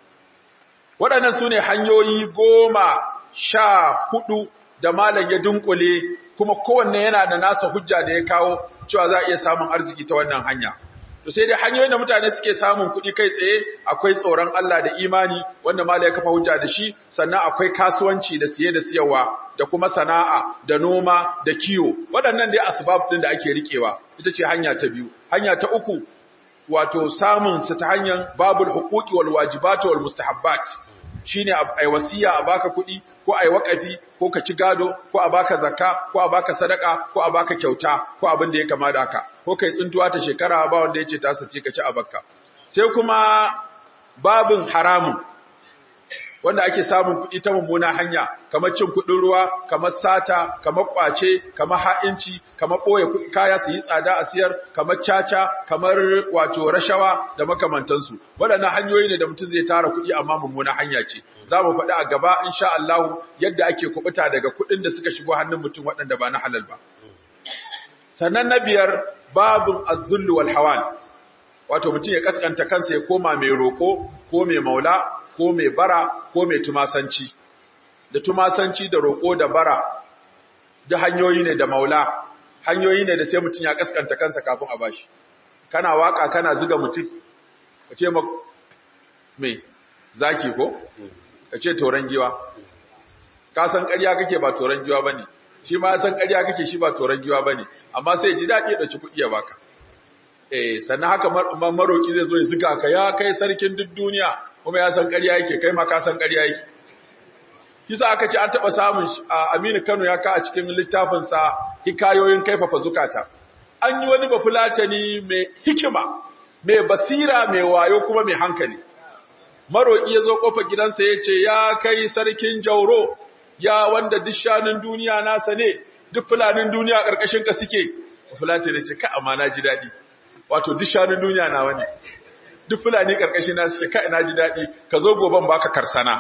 Waɗannan sune hanyoyi goma sha hudu da malam ya dunkule kuma kowanne yana da nasa hujja da ya kawo cewa za a iya samun arziki ta wannan hanya to sai dai hanyoyin da mutane suke samun kuɗi kai tsaye akwai tsoron Allah da imani wanda malam ya kafa hujja da shi sannan akwai kasuwanci da siye da siyarwa da kuma sana'a da noma da kiwo waɗannan dai asbab din da ake rikewa ita ce hanya ta biyu hanya ta uku wato samun su ta hanyar babul huquqi wal wajibat wal mustahabbat shine ai wasiya a baka kuɗi ko ai wakafi ko ka ci gado ko a baka zakka ko a baka sadaka ko a baka kyauta ko abin da ya kama da haka ko kai tsuntuwa ta shekara ba wanda yace ta sace ka ci a bakka sai kuma babin haramun wanda ake samun kuɗi ta mummuna hanya kamar cin kuɗin ruwa kamar sata kamar ƙwace kamar ha'inci kamar ɓoye kaya su yi tsada a siyar kamar caca kamar wato rashawa da makamantansu waɗannan hanyoyi ne da mutum zai tara kuɗi amma mummuna hanya ce za mu faɗi a gaba insha Allah yadda ake kuɓuta daga kuɗin da suka shigo hannun mutum waɗanda ba na halal ba sannan na biyar babun azzullu wal hawan wato mutum ya kaskanta kansa ya koma mai roƙo ko mai maula ko mai bara ko mai tumasanci da tumasanci da roƙo da bara da hanyoyi ne da maula hanyoyi ne da sai mutum ya kaskanta kansa kafin a bashi kana waka kana zuga mutum ka ce ma me zaki ko ka ce toran giwa ka san ƙarya kake ba toran giwa bane shi ma san ƙarya kake shi ba toran giwa bane amma sai ji daɗi ya ɗauki kuɗi ya baka eh sannan haka maroki zai zo ya zuga ka ya kai sarkin duk duniya kuma ya san ƙarya yake kai ma ka san ƙarya yake kisa aka ce an taɓa samun Aminu Kano ya ka a cikin littafinsa hikayoyin kaifafa zukata an yi wani bafulatani mai hikima mai basira mai wayo kuma mai hankali maroƙi ya zo ƙofar gidansa ya ce ya kai sarkin jauro ya wanda duk shanun duniya nasa ne duk fulanin duniya ƙarƙashin ka suke bafulatani ce ka amma na ji daɗi wato duk shanun duniya na wani duk fulani ƙarƙashin na suke ka ina ji daɗi ka zo goben baka karsana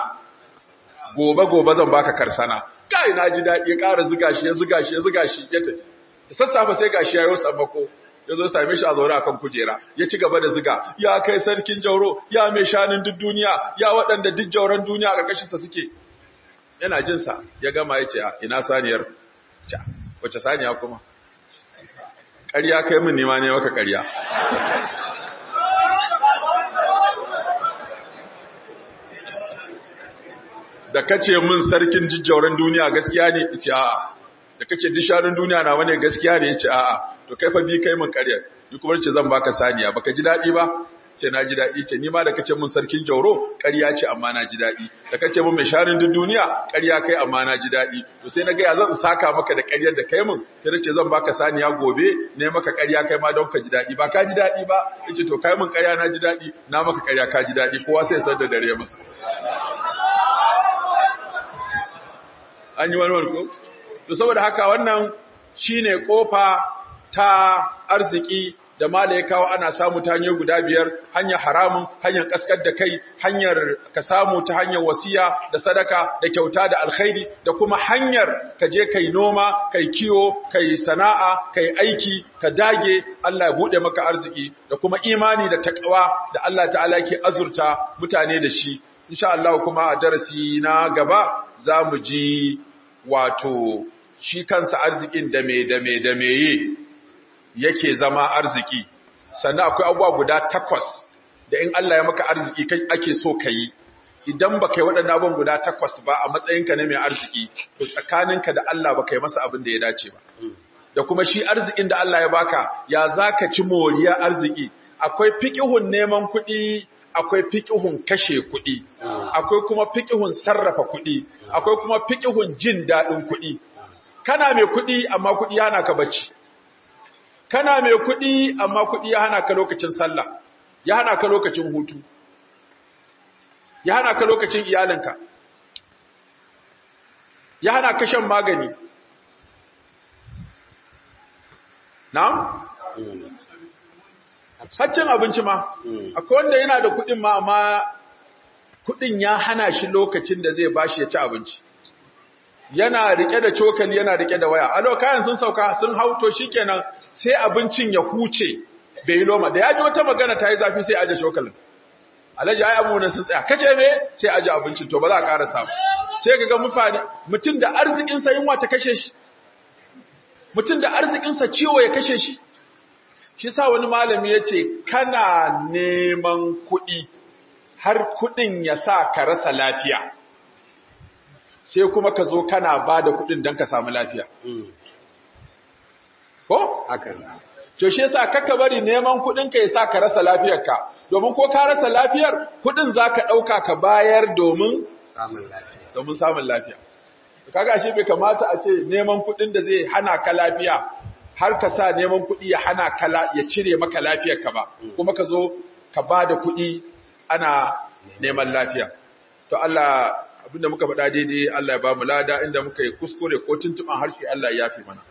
gobe gobe zan baka karsana kai na ji daɗi ya ƙara zuga shi ya zuga shi ya zuga shi ya tafi da sassafe sai gashi yayo sammako ya zo same shi a zaune akan kujera ya ci gaba da zuga ya kai sarkin jauro ya mai shanin duk duniya ya waɗanda duk jauran duniya a ƙarƙashin sa suke yana jin sa ya gama ya ce ina saniyar ca wace saniya kuma ƙarya kai min nima ne maka ƙarya da kace min sarkin jijjauran duniya gaskiya ne yace a'a da kace disharin duniya na wane gaskiya ne yace a'a to kai fa bi kai min ƙarya ni kuma ce zan baka saniya baka ji dadi ba ce na ji dadi ce ni ma da kace min sarkin jauro ƙarya ce amma na ji dadi da kace min mai sharin duk duniya ƙarya kai amma na ji dadi to sai na ga ya zan saka maka da ƙaryar da kai min sai nace zan baka saniya gobe ne maka ƙarya kai ma don ka ji dadi ba ka ji dadi ba yace to kai min ƙarya na ji dadi na maka ƙarya ka ji dadi kowa sai ya san da dare masa an yi wani ko to saboda haka wannan shine kofa ta arziki da mala ya kawo ana samu ta hanyar guda biyar hanyar haramun hanyar kaskar da kai hanyar ka samu ta hanyar wasiya da sadaka da kyauta da alkhairi da kuma hanyar ka je kai noma kai kiwo kai sana'a kai aiki ka dage Allah ya bude maka arziki da kuma imani da takawa da Allah ta'ala ke azurta mutane da shi insha Allah kuma a darasi na gaba za mu ji wato shi kansa arzikin da me da me da meye yake zama arziki sannan akwai abubuwa guda takwas da in Allah ya maka arziki kai ake so ka yi idan ba kai waɗannan abubuwan guda takwas ba a matsayinka na mai arziki to tsakaninka da Allah ba kai masa abin da ya dace ba da kuma shi arzikin da Allah ya baka ya zaka ci moriya arziki akwai fiqihun neman kuɗi akwai fiqihun kashe kuɗi akwai kuma fiqihun sarrafa kuɗi akwai kuma fiqihun jin daɗin kuɗi kana mai kuɗi amma kuɗi yana ka bacci kana mai kuɗi amma kuɗi ya hana ka lokacin sallah ya hana ka lokacin hutu ya hana ka lokacin iyalinka ya hana ka shan magani na'am haccin abinci ma akwai wanda yana da kuɗin ma amma kuɗin ya hana shi lokacin da zai bashi ya ci abinci yana rike da cokali yana rike da waya alo kayan sun sauka sun hauto shikenan sai abincin ya huce bai loma da ya ji wata magana ta yi zafi sai aje cokalin alhaji ai abubuwan sun tsaya kace me sai aje abincin to ba za a ƙara samu sai ka ga mutane mutum da arzikin sa yunwa ta kashe shi mutum da arzikin sa ciwo ya kashe shi shi sa wani malami yace kana neman kuɗi har kuɗin ya sa ka rasa lafiya sai kuma ka zo kana ba da kuɗin don ka samu lafiya. Ko? Haka. To shi yasa kaka bari neman kuɗin ka yasa ka rasa lafiyarka, domin ko ka rasa lafiyar kuɗin za ka ɗauka ka bayar domin Samun lafiya. domin samun lafiya. Kaga ashe bai kamata a ce neman kuɗin da zai hana ka lafiya har ka sa neman kuɗi ya hana ka ya cire maka lafiyarka ba, kuma ka zo ka ba da kuɗi ana neman lafiya. To Allah abinda muka faɗa daidai Allah ya ba mu lada inda muka yi kuskure ko tuntuɓan harshe Allah ya yafe mana.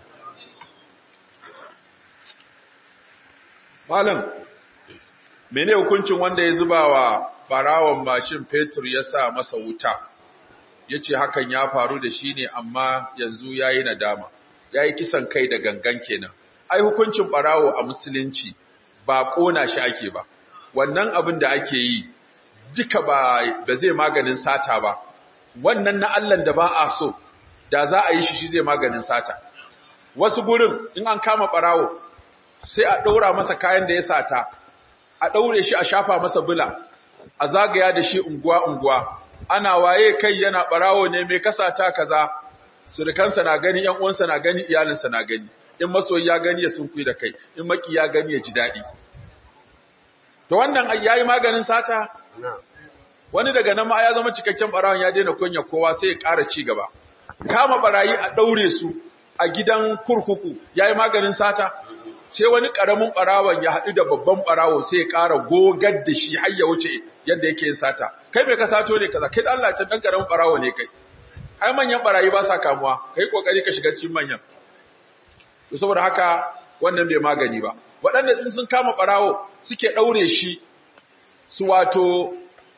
Malam, mene hukuncin wanda ya zuba wa ɓarawon mashin fetur ya sa masa wuta, ya ce hakan ya faru da shi ne amma yanzu ya yi nadama, ya yi kisan kai da gangan kenan. Ai hukuncin ɓarawo a musulunci ba ƙona shi ake ba, wannan abin da ake yi duka ba zai maganin sata ba, wannan na Allahn da ba a so, da za a yi shi shi zai maganin sata. Wasu gurin in an kama ɓarawo, sai a ɗaura masa kayan da ya sata, a ɗaure shi a shafa masa bula, a zagaya da shi unguwa-unguwa, ana waye kai yana ɓarawo ne mai kasata kaza, surukansa na gani, ‘yan uwansa na gani, iyalinsa na gani, in masoyi ya gani ya sunkuyi da kai, in maki ya gani ya ji daɗi. To wannan ya yi maganin sata? wani daga nan ma ya zama cikakken barawon ya daina kunya kowa sai ya ƙara ci gaba kama barayi a ɗaure su a gidan kurkuku ya yi maganin sata sai wani ƙaramin barawon ya haɗu da babban barawo sai ya ƙara gogar da shi har ya wuce yadda yake yin sata kai mai ka sato ne kaza kai da Allah can ɗan ƙaramin barawo ne kai ai manyan barayi ba sa kamuwa kai kokari ka shiga cikin manyan to saboda haka wannan bai magani ba waɗanda in sun kama barawo suke ɗaure shi su wato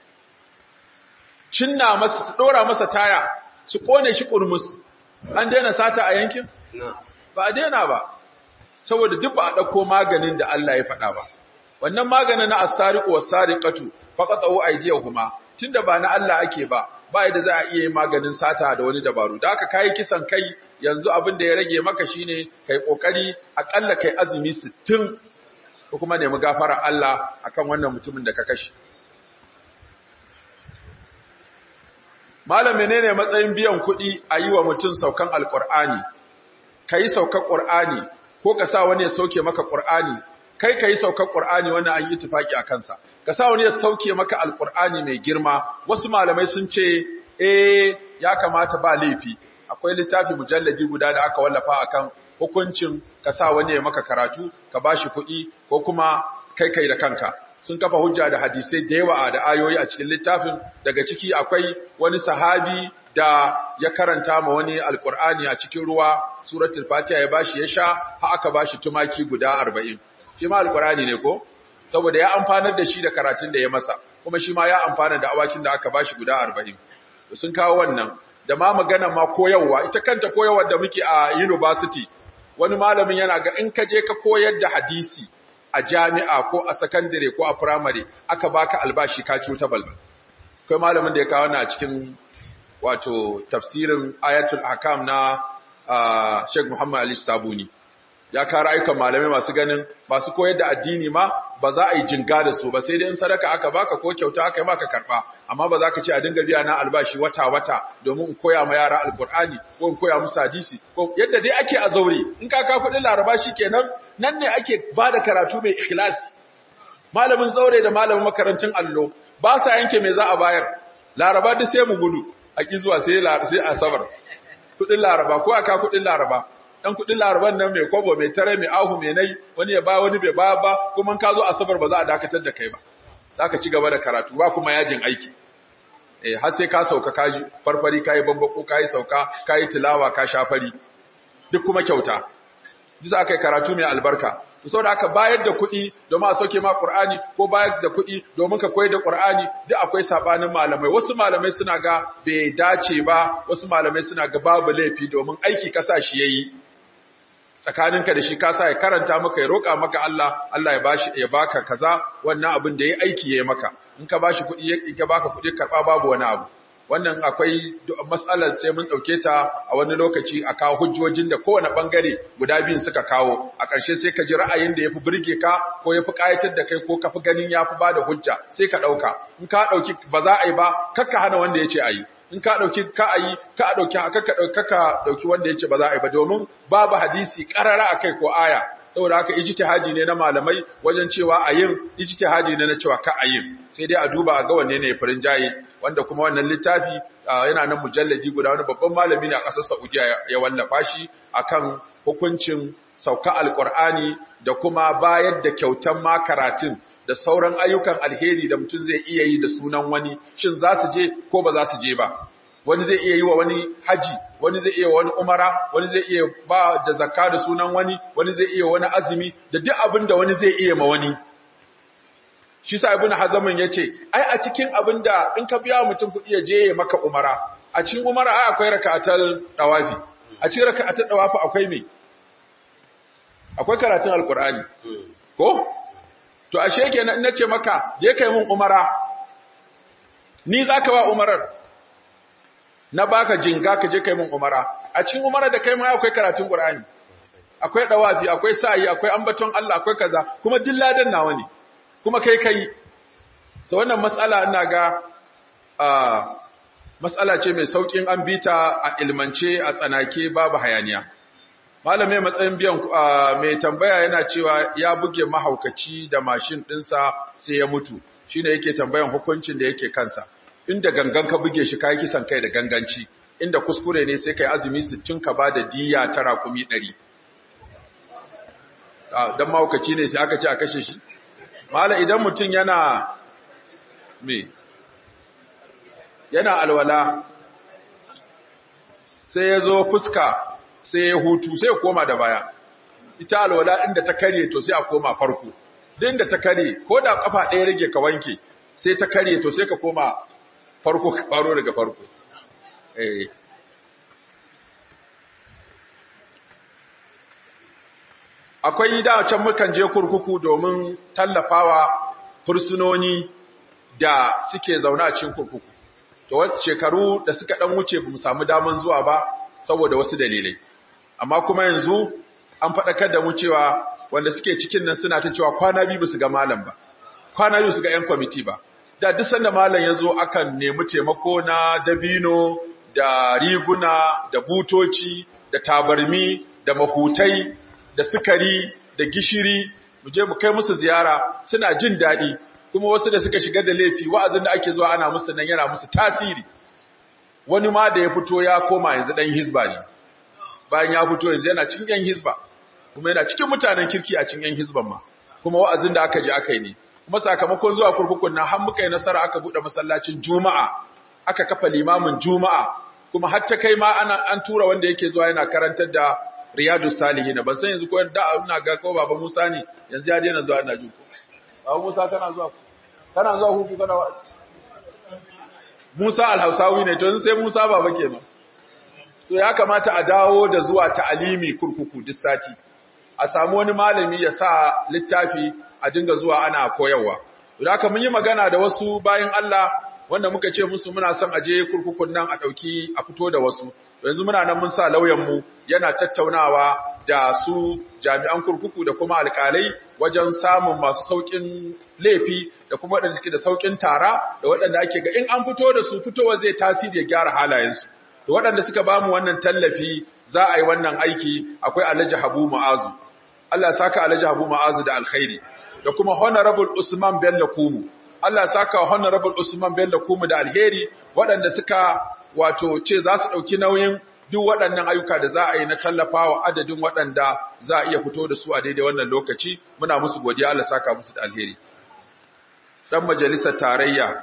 cinna masa su dora masa taya su kone shi kurmus an daina sata a yankin ba a daina ba saboda duk ba a dauko maganin da Allah ya faɗa ba wannan maganin na as-sariqu was-sariqatu faqatu aydiyahuma tunda ba na Allah ake ba ba yadda za a iya yin maganin sata da wani dabaru da haka kai kisan kai yanzu abin da ya rage maka shine kai kokari akalla kai azumi 60 ko kuma nemi gafara Allah akan wannan mutumin da ka kashe Malam menene matsayin biyan kuɗi a yi wa mutum saukan alƙur'ani, ka yi saukan ƙur'ani ko ka sa wani ya sauke maka ƙur'ani, kai ka yi saukan ƙur'ani wannan an yi tufaƙi a kansa, ka sa wani ya sauke maka alƙur'ani mai girma, wasu malamai sun ce, eh ya kamata ba laifi, akwai littafi mujalladi guda da aka wallafa akan hukuncin ka sa wani ya maka karatu, ka ba shi kuɗi ko kuma kai kai da kanka. sun kafa hujja da hadisai da yawa da ayoyi a cikin littafin daga ciki akwai wani sahabi da ya karanta ma wani alkur'ani a cikin ruwa suratul fatiha ya bashi ya sha har aka bashi tumaki guda 40 shi ma alkur'ani ne ko saboda ya amfanar da shi da karatun da ya masa kuma shi ma ya amfana da awakin da aka bashi guda 40 to sun kawo wannan da ma magana ma koyarwa ita kanta koyarwar da muke a university wani malamin yana ga in ka je ka koyar da hadisi a jami'a ko a sakandare ko a firamare aka baka albashi ka ci wuta balbal kai malamin da ya kawo na cikin wato tafsirin ayatul ahkam na Sheikh Muhammad Ali Sabuni ya kara ayyukan malamai masu ganin masu koyar da addini ma ba za a yi jinga da su ba sai dai in sadaka aka baka ko kyauta aka yi maka karba amma ba za ka ce a dinga biya na albashi wata wata domin in koya ma yara alqur'ani ko in koya musu hadisi ko yadda dai ake a zaure in ka ka kudin laraba kenan nan ne ake ba da karatu mai ikhlasi malamin zaure da malamin makarantun allo ba sa yanke me za a bayar laraba duk sai mu gudu a ki zuwa sai sai asabar kudin laraba ko aka kudin laraba dan kudin laraban nan mai kwabo mai tare mai ahu mai nai wani ya ba wani bai ba ba kuma ka zo asabar ba za a dakatar da kai ba zaka ci gaba da karatu ba kuma yajin aiki eh har sai ka sauka ka farfari kai bambako kai sauka kai tilawa ka shafari duk kuma kyauta bisa aka yi karatu mai albarka to saboda aka bayar da kuɗi domin a sauke ma Qur'ani ko bayar da kuɗi domin ka koyar da Qur'ani duk akwai sabanin malamai wasu malamai suna ga bai dace ba wasu malamai suna ga babu laifi domin aiki kasa shi yayi tsakaninka da shi kasa ya karanta maka ya roƙa maka Allah Allah ya bashi ya baka kaza wannan abin da yayi aiki yayi maka in ka bashi kuɗi ya baka kuɗi karɓa babu wani abu wannan akwai matsalar sai mun ɗauke ta a wani lokaci a kawo hujjojin da kowane ɓangare guda biyun suka kawo a ƙarshe sai ka ji ra'ayin da ya fi birge ka ko ya fi ƙayatar da kai ko ka fi ganin ya fi ba da hujja sai ka ɗauka in ka ɗauki ba za a yi ba kakka hana wanda ya ce a yi in ka ɗauki ka a yi ka a ɗauki kakka ɗauki wanda ya ce ba za a yi ba domin babu hadisi ƙarara a kai ko aya saboda haka ijtihadi ne na malamai wajen cewa a yin ijtihadi ne na cewa ka a yin sai dai a duba a ga wanne ne farin jaye wanda kuma wannan littafi yana nan mujalladi guda wani babban malami ne a ƙasar Saudiya ya wallafa shi akan hukuncin sauka alqur'ani da kuma bayar da kyautan ma karatun da sauran ayyukan alheri da mutum zai iya yi da sunan wani shin za su je ko ba za su je ba wani zai iya yi wa wani haji wani zai iya wani umara wani zai iya ba da zakka da sunan wani wani zai iya wani azumi da duk abin da wani zai iya ma wani shi sa ibnu hazamin yace ai a cikin abin da in ka biya mutum kuɗi ya je ya maka umara a cikin umara ai akwai raka'atul dawafi a cikin raka'atul dawafi akwai me akwai karatun alqur'ani ko to ashe kenan in nace maka je kai mun umara ni zaka ba umarar na baka jinga ka je kai mun umara a cikin umara da kai ma akwai karatun qur'ani akwai dawafi akwai sa'i akwai ambaton Allah akwai kaza kuma dilladan nawa ne kuma kai kai so wannan mas'ala ina ga ah mas'ala ce mai saukin an bita a ilmance a tsanake babu hayaniya malamai matsayin biyan mai tambaya yana cewa ya buge mahaukaci da mashin dinsa sai ya mutu shine yake tambayan hukuncin da yake kansa inda gangan ka buge shi kai kisan kai da ganganci inda kuskure ne sai kai azumi 60 ka bada diya ta rakumi 100 dan mahaukaci ne sai aka ce a kashe shi mala idan mutum yana me yana alwala sai ya zo fuska sai ya hutu sai ya koma da baya ita alwala inda ta kare to sai a koma farko din da ta kare ko da kafa ɗaya rage ka wanke sai ta kare to sai ka koma farko ka faro daga farko eh akwai da can mukan je kurkuku domin tallafawa fursunoni da suke zaune a cikin kurkuku to shekaru da suka dan wuce bamu samu daman zuwa ba saboda wasu dalilai amma kuma yanzu an faɗakar da mu cewa wanda suke cikin nan suna ta cewa kwana biyu su ga malam ba kwana biyu su ga 'yan kwamiti ba da duk sanda malam ya zo akan nemi taimako na dabino da riguna da butoci da tabarmi da mahutai da sukari da gishiri mu je mu kai musu ziyara suna jin daɗi kuma wasu da suka shiga da laifi wa'azin da ake zuwa ana musu nan yana musu tasiri wani ma da ya fito ya koma yanzu dan hizba ne bayan ya fito yanzu yana cikin yan hizba kuma yana cikin mutanen kirki a cikin yan hizban ma kuma wa'azin da aka je aka yi ne kuma sakamakon zuwa kurkukun nan har muka yi nasara aka bude masallacin juma'a aka kafa limamin juma'a kuma har ta kai ma ana an tura wanda yake zuwa yana karantar da riyadus salihin ban san yanzu ko da ina ga ko baba Musa ne yanzu ya daina zuwa ina ji ko baba Musa kana zuwa kana zuwa hutu kana Musa al-Hausawi ne to sai Musa baba kenan so ya kamata a dawo da zuwa ta'alimi kurkuku duk sati a samu wani malami ya sa littafi a dinga zuwa ana koyarwa da haka mun yi magana da wasu bayan Allah wanda muka ce musu muna son aje kurkukun nan a dauki a fito da wasu yanzu muna nan mun sa lauyan mu yana tattaunawa da su jami'an kurkuku da kuma alƙalai wajen samun masu saukin laifi da kuma waɗanda suke da saukin tara da waɗanda ake ga in an fito da su fitowa zai tasiri ya gyara halayensu da waɗanda suka ba mu wannan tallafi za a yi wannan aiki akwai Alhaji Habu Mu'azu Allah saka Alhaji Habu Mu'azu da alkhairi da kuma Honorable Usman Bello Kumu Allah saka Honorable Usman Bello Kumu da alheri waɗanda suka wato ce za su ɗauki nauyin duk waɗannan ayyuka da za a yi na tallafawa adadin waɗanda za a iya fito da su a daidai wannan lokaci muna musu godiya Allah saka musu da alheri dan majalisar tarayya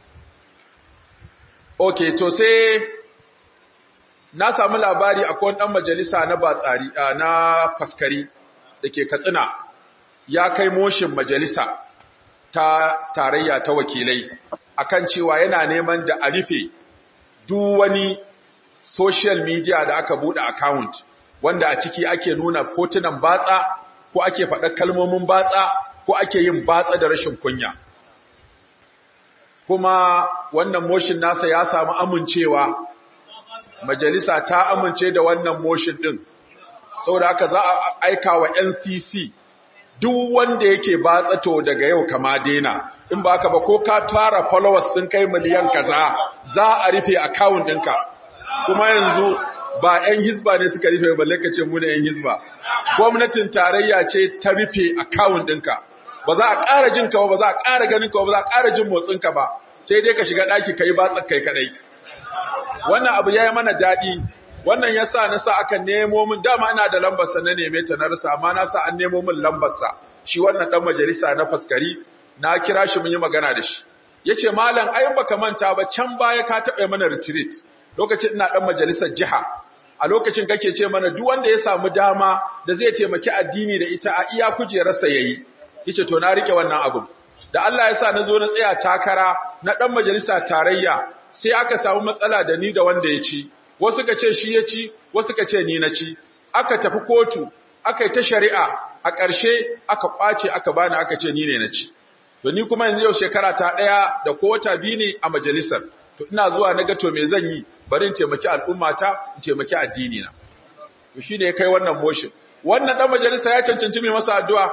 okay to sai na samu labari akwai wani ɗan majalisa na batsari na faskari da ke katsina ya kai moshin majalisa ta tarayya ta wakilai akan cewa yana neman da a rufe duk wani social media da aka buɗe account wanda a ciki ake nuna hotunan batsa ko ake faɗa kalmomin batsa ko ake yin batsa da rashin kunya kuma wannan motion nasa ya samu amincewa majalisa ta amince da wannan motion din saboda haka za a aika wa NCC duk wanda yake batsato daga yau kama dena in ba haka ba ko ka tara followers sun kai miliyan kaza za a rufe account ɗinka kuma yanzu ba 'yan hisba ne suka rufe balle ka ce mu ne 'yan hisba gwamnatin tarayya ce ta rufe account ɗinka ba za a ƙara jin ka ba ba za a ƙara ganin ka ba za a ƙara jin motsin ka ba sai dai ka shiga ɗaki ka yi batsa kai kaɗai wannan abu ya yi mana daɗi wannan ya sa na sa aka nemo min dama ina da lambarsa na neme ta na rasa amma na sa an nemo min lambarsa shi wannan ɗan majalisa na faskari na kira shi mun yi magana da shi ya ce malam ai baka manta ba can baya ka taɓa mana retreat lokacin ina ɗan majalisar jiha a lokacin kake ce mana duk wanda ya samu dama da zai taimaki addini da ita a iya kujerarsa yayi yace to na rike wannan abun da Allah ya sa na zo na tsaya takara na ɗan majalisa tarayya sai aka samu matsala da ni da wanda ya ci wasu ka ce shi ya ci wasu ka ce ni na ci aka tafi kotu aka yi ta shari'a a ƙarshe aka ƙwace aka bani aka ce ni ne na ci to ni kuma yanzu yau shekara ta ɗaya da ko wata biyu ne a majalisar to ina zuwa na ga to me zan yi bari in taimaki al'ummata in taimaki addini na to shine ya kai wannan motion wannan dan majalisa ya cancanci mai masa addu'a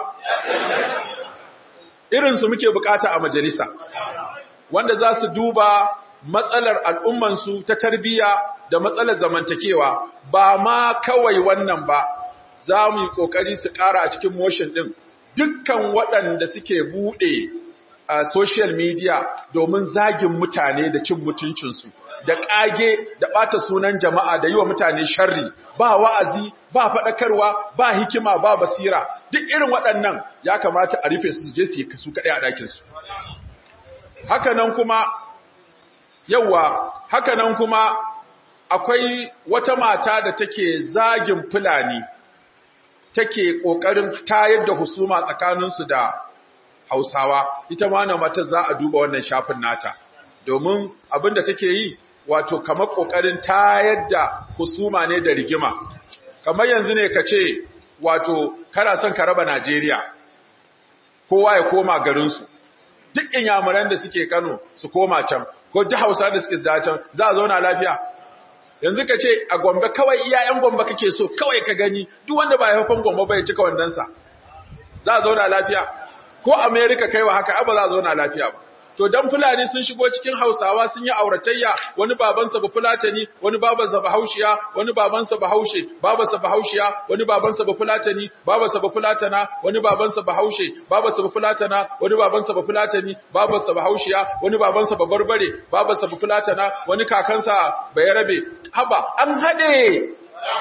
irin su muke bukata a majalisa wanda za su duba matsalar al'ummansu ta tarbiyya da matsalar zamantakewa ba ma kawai wannan ba za mu yi ƙoƙari su ƙara a cikin motion ɗin dukkan waɗanda suke buɗe a social media domin zagin mutane da cin mutuncinsu da ƙage da ɓata sunan jama'a da yi wa mutane sharri ba wa'azi ba faɗakarwa ba hikima ba basira duk irin waɗannan ya kamata a rufe su je su yi su kaɗai a ɗakinsu hakanan kuma yawa hakanan kuma akwai wata mata da take zagin fulani take ƙoƙarin tayar da husuma tsakaninsu da hausawa ita ma na mata za a duba wannan shafin nata domin abin da take yi wato kamar ƙoƙarin tayar da husuma ne da rigima kamar yanzu ne ka ce wato kana son ka raba najeriya kowa ya koma garinsu duk inyamuran da suke kano su koma can ko ji hausa da suke da can za a zauna lafiya yanzu ka ce a gombe kawai iyayen gombe kake so kawai ka gani duk wanda ba haifan gombe ba ya cika wandansa za a zauna lafiya ko america kai wa haka ba za a zauna lafiya ba to dan fulani sun shigo cikin hausawa sun yi auratayya wani babansa ba fulatani wani babansa ba haushiya wani babansa ba haushe babansa ba haushiya wani babansa ba fulatani babansa ba fulatana wani babansa ba haushe babansa ba fulatana wani babansa ba fulatani babansa ba haushiya wani babansa ba barbare babansa ba fulatana wani kakansa ba yarabe haba an hade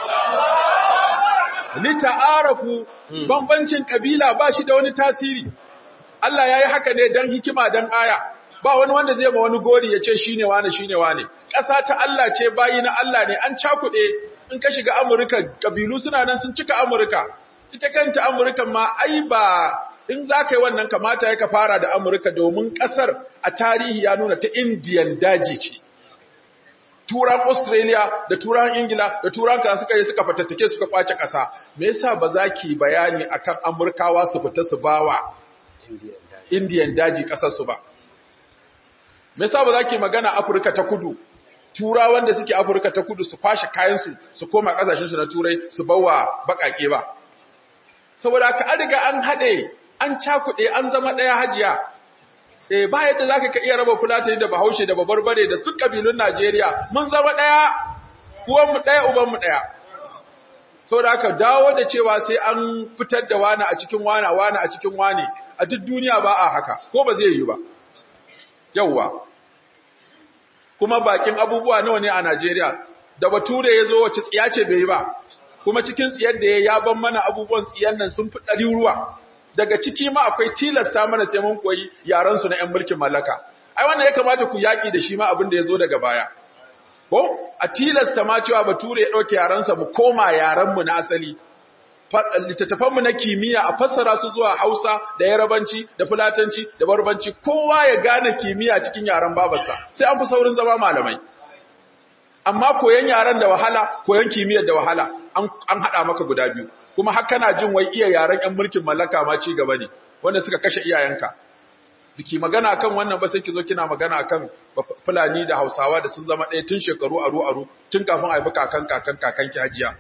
li ta'arafu bambancin kabila ba shi da wani tasiri Allah ya yi haka ne don hikima don aya, ba wani wanda zai ma wani gori ya ce shine wane shine wane ƙasa ta Allah ce bayi na Allah ne an cakuɗe in ka shiga Amurka kabilu suna nan sun cika Amurka ita kanta Amurka ma ai ba in za ka yi wannan kamata ya ka fara da Amurka domin ƙasar a tarihi ya nuna ta Indiyan daji ce turan Australia da turan Ingila da turan ka suka yi suka fatattake suka kwace ƙasa me yasa ba za ki bayani akan Amurkawa su fita su bawa Indiyan daji ƙasar su ba me yasa ba za ki magana Afirka ta Kudu turawan da suke Afirka ta Kudu su kwashe kayan su su koma ƙasashen su na turai su bawa baƙaƙe ba saboda haka an riga an haɗe an cakuɗe an zama ɗaya hajiya eh ba yadda zaka ka iya raba fulatani da bahaushe da babarbare da su kabilun Najeriya mun zama ɗaya uwan mu ɗaya uban mu ɗaya saboda haka dawo da cewa sai an fitar da wani a cikin wani wani a cikin wani a duk duniya ba a haka ko ba zai yi ba yawwa kuma bakin abubuwa nawa ne a Najeriya da bature ya zo wace tsiya ce bai yi ba kuma cikin tsiyar da ya ya ban mana abubuwan tsiyan nan sun fi ɗari ruwa daga ciki ma akwai tilasta mana sai mun koyi yaran su na ƴan mulkin mallaka ai wannan ya kamata ku yaki da shi ma abin da ya zo daga baya ko a tilasta ma cewa bature ya ɗauke yaran sa mu koma yaran mu na asali littattafan mu na kimiyya a fassara su zuwa Hausa da Yarabanci da Fulatanci da Barbanci kowa ya gane kimiyya cikin yaran babarsa sai an fi saurin zama malamai amma koyan yaran da wahala koyan kimiyyar da wahala an haɗa maka guda biyu kuma har kana jin wai iya yaran ƴan mulkin mallaka ma ci gaba ne wanda suka kashe iyayenka biki magana akan wannan ba sai ki zo kina magana akan fulani da Hausawa da sun zama ɗaya tun shekaru aru aru tun kafin a haifi kakan kakan kakan ki hajiya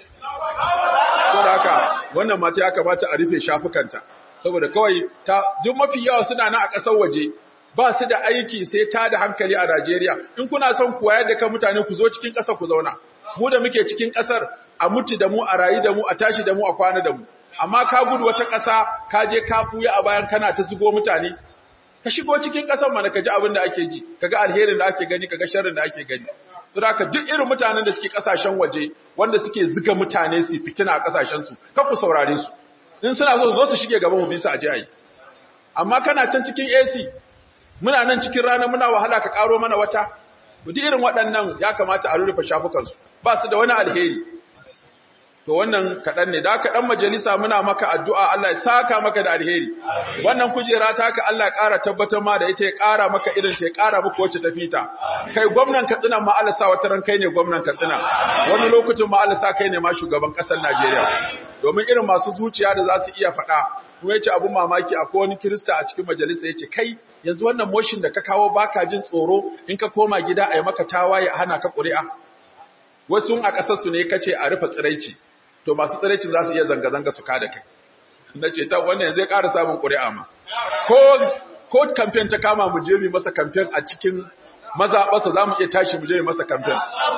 saboda haka wannan mata ya kamata a rufe shafukanta saboda kawai ta duk mafi yawa suna nan a ƙasar waje ba su da aiki sai ta da hankali a Najeriya in kuna son ku wayar da kan mutane ku zo cikin ƙasar ku zauna mu da muke cikin ƙasar a mutu da mu a rayu da mu a tashi da mu a kwana da mu amma ka gudu wata ƙasa ka je ka buya a bayan kana ta zugo mutane ka shigo cikin ƙasar mana ka ji abin da ake ji kaga alherin da ake gani kaga sharrin da ake gani don haka duk irin mutanen da suke ƙasashen waje wanda suke zuga mutane su fitina a ƙasashen su ka ku saurare su in suna so zo su shige gaba mu bisa aje ayi amma kana can cikin AC muna nan cikin rana muna wahala ka karo mana wata duk irin waɗannan ya kamata a rufe shafukansu ba su da wani alheri to wannan kaɗan ne da kaɗan majalisa muna maka addu'a Allah ya saka maka da alheri wannan kujera ta ka Allah ya ƙara tabbatar ma da ita ya ƙara maka irin ta ya ƙara muku wacce ta fita kai gwamnan Katsina ma Allah sa wata ran kai ne gwamnan Katsina wani lokacin ma Allah sa kai ne ma shugaban ƙasar Najeriya domin irin masu zuciya da za su iya faɗa kuma yace abun mamaki akwai wani Kirista a cikin majalisa yace kai yanzu wannan motion da ka kawo baka jin tsoro in ka koma gida a yi maka tawaye a hana ka ƙuri'a wasu a ƙasar su ne kace a rufe tsiraici to masu tsiraicin za su iya zanga-zanga su kada kai na ce ta wannan yanzu ya ƙara samun ƙuri'a ma ko ko kamfen ta kama mu je mu masa kamfen a cikin mazaɓarsa za mu iya tashi mu je mu masa kamfen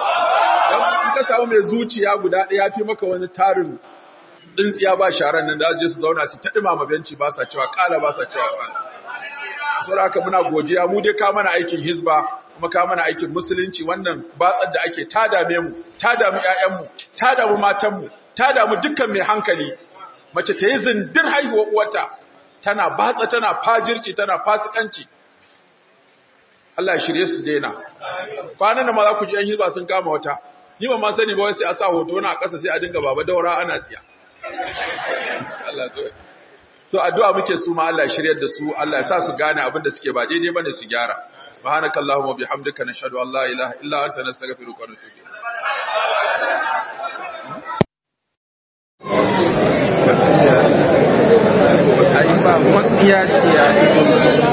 in ka samu mai zuciya guda ɗaya fi maka wani tarin tsintsiya ba sharan nan da je su zauna su ta ɗumama benci ba sa cewa ƙala ba sa cewa ƙala saboda haka muna godiya mu dai ka mana aikin hizba kuma ka mana aikin musulunci wannan batsar da ake ta dame mu ta damu ƴaƴanmu ta damu matanmu ta damu dukkan mai hankali mace ta yi zindir haihuwa uwarta tana batsa tana fajirci tana fasikanci Allah ya shirye su daina kwanan da ma za ku ji ƴan hizba sun kama wata ni ba ma sani ba wai sai a sa hoto na a ƙasa sai a dinga baba daura ana tsiya Allah ya so addu'a muke su ma Allah ya shiryar da su Allah ya sa su gane abin da suke ba daidai bane su gyara subhanakallahumma bihamdika nashhadu an la ilaha illa anta nastaghfiruka wa natubu ai ba matsiya ce ya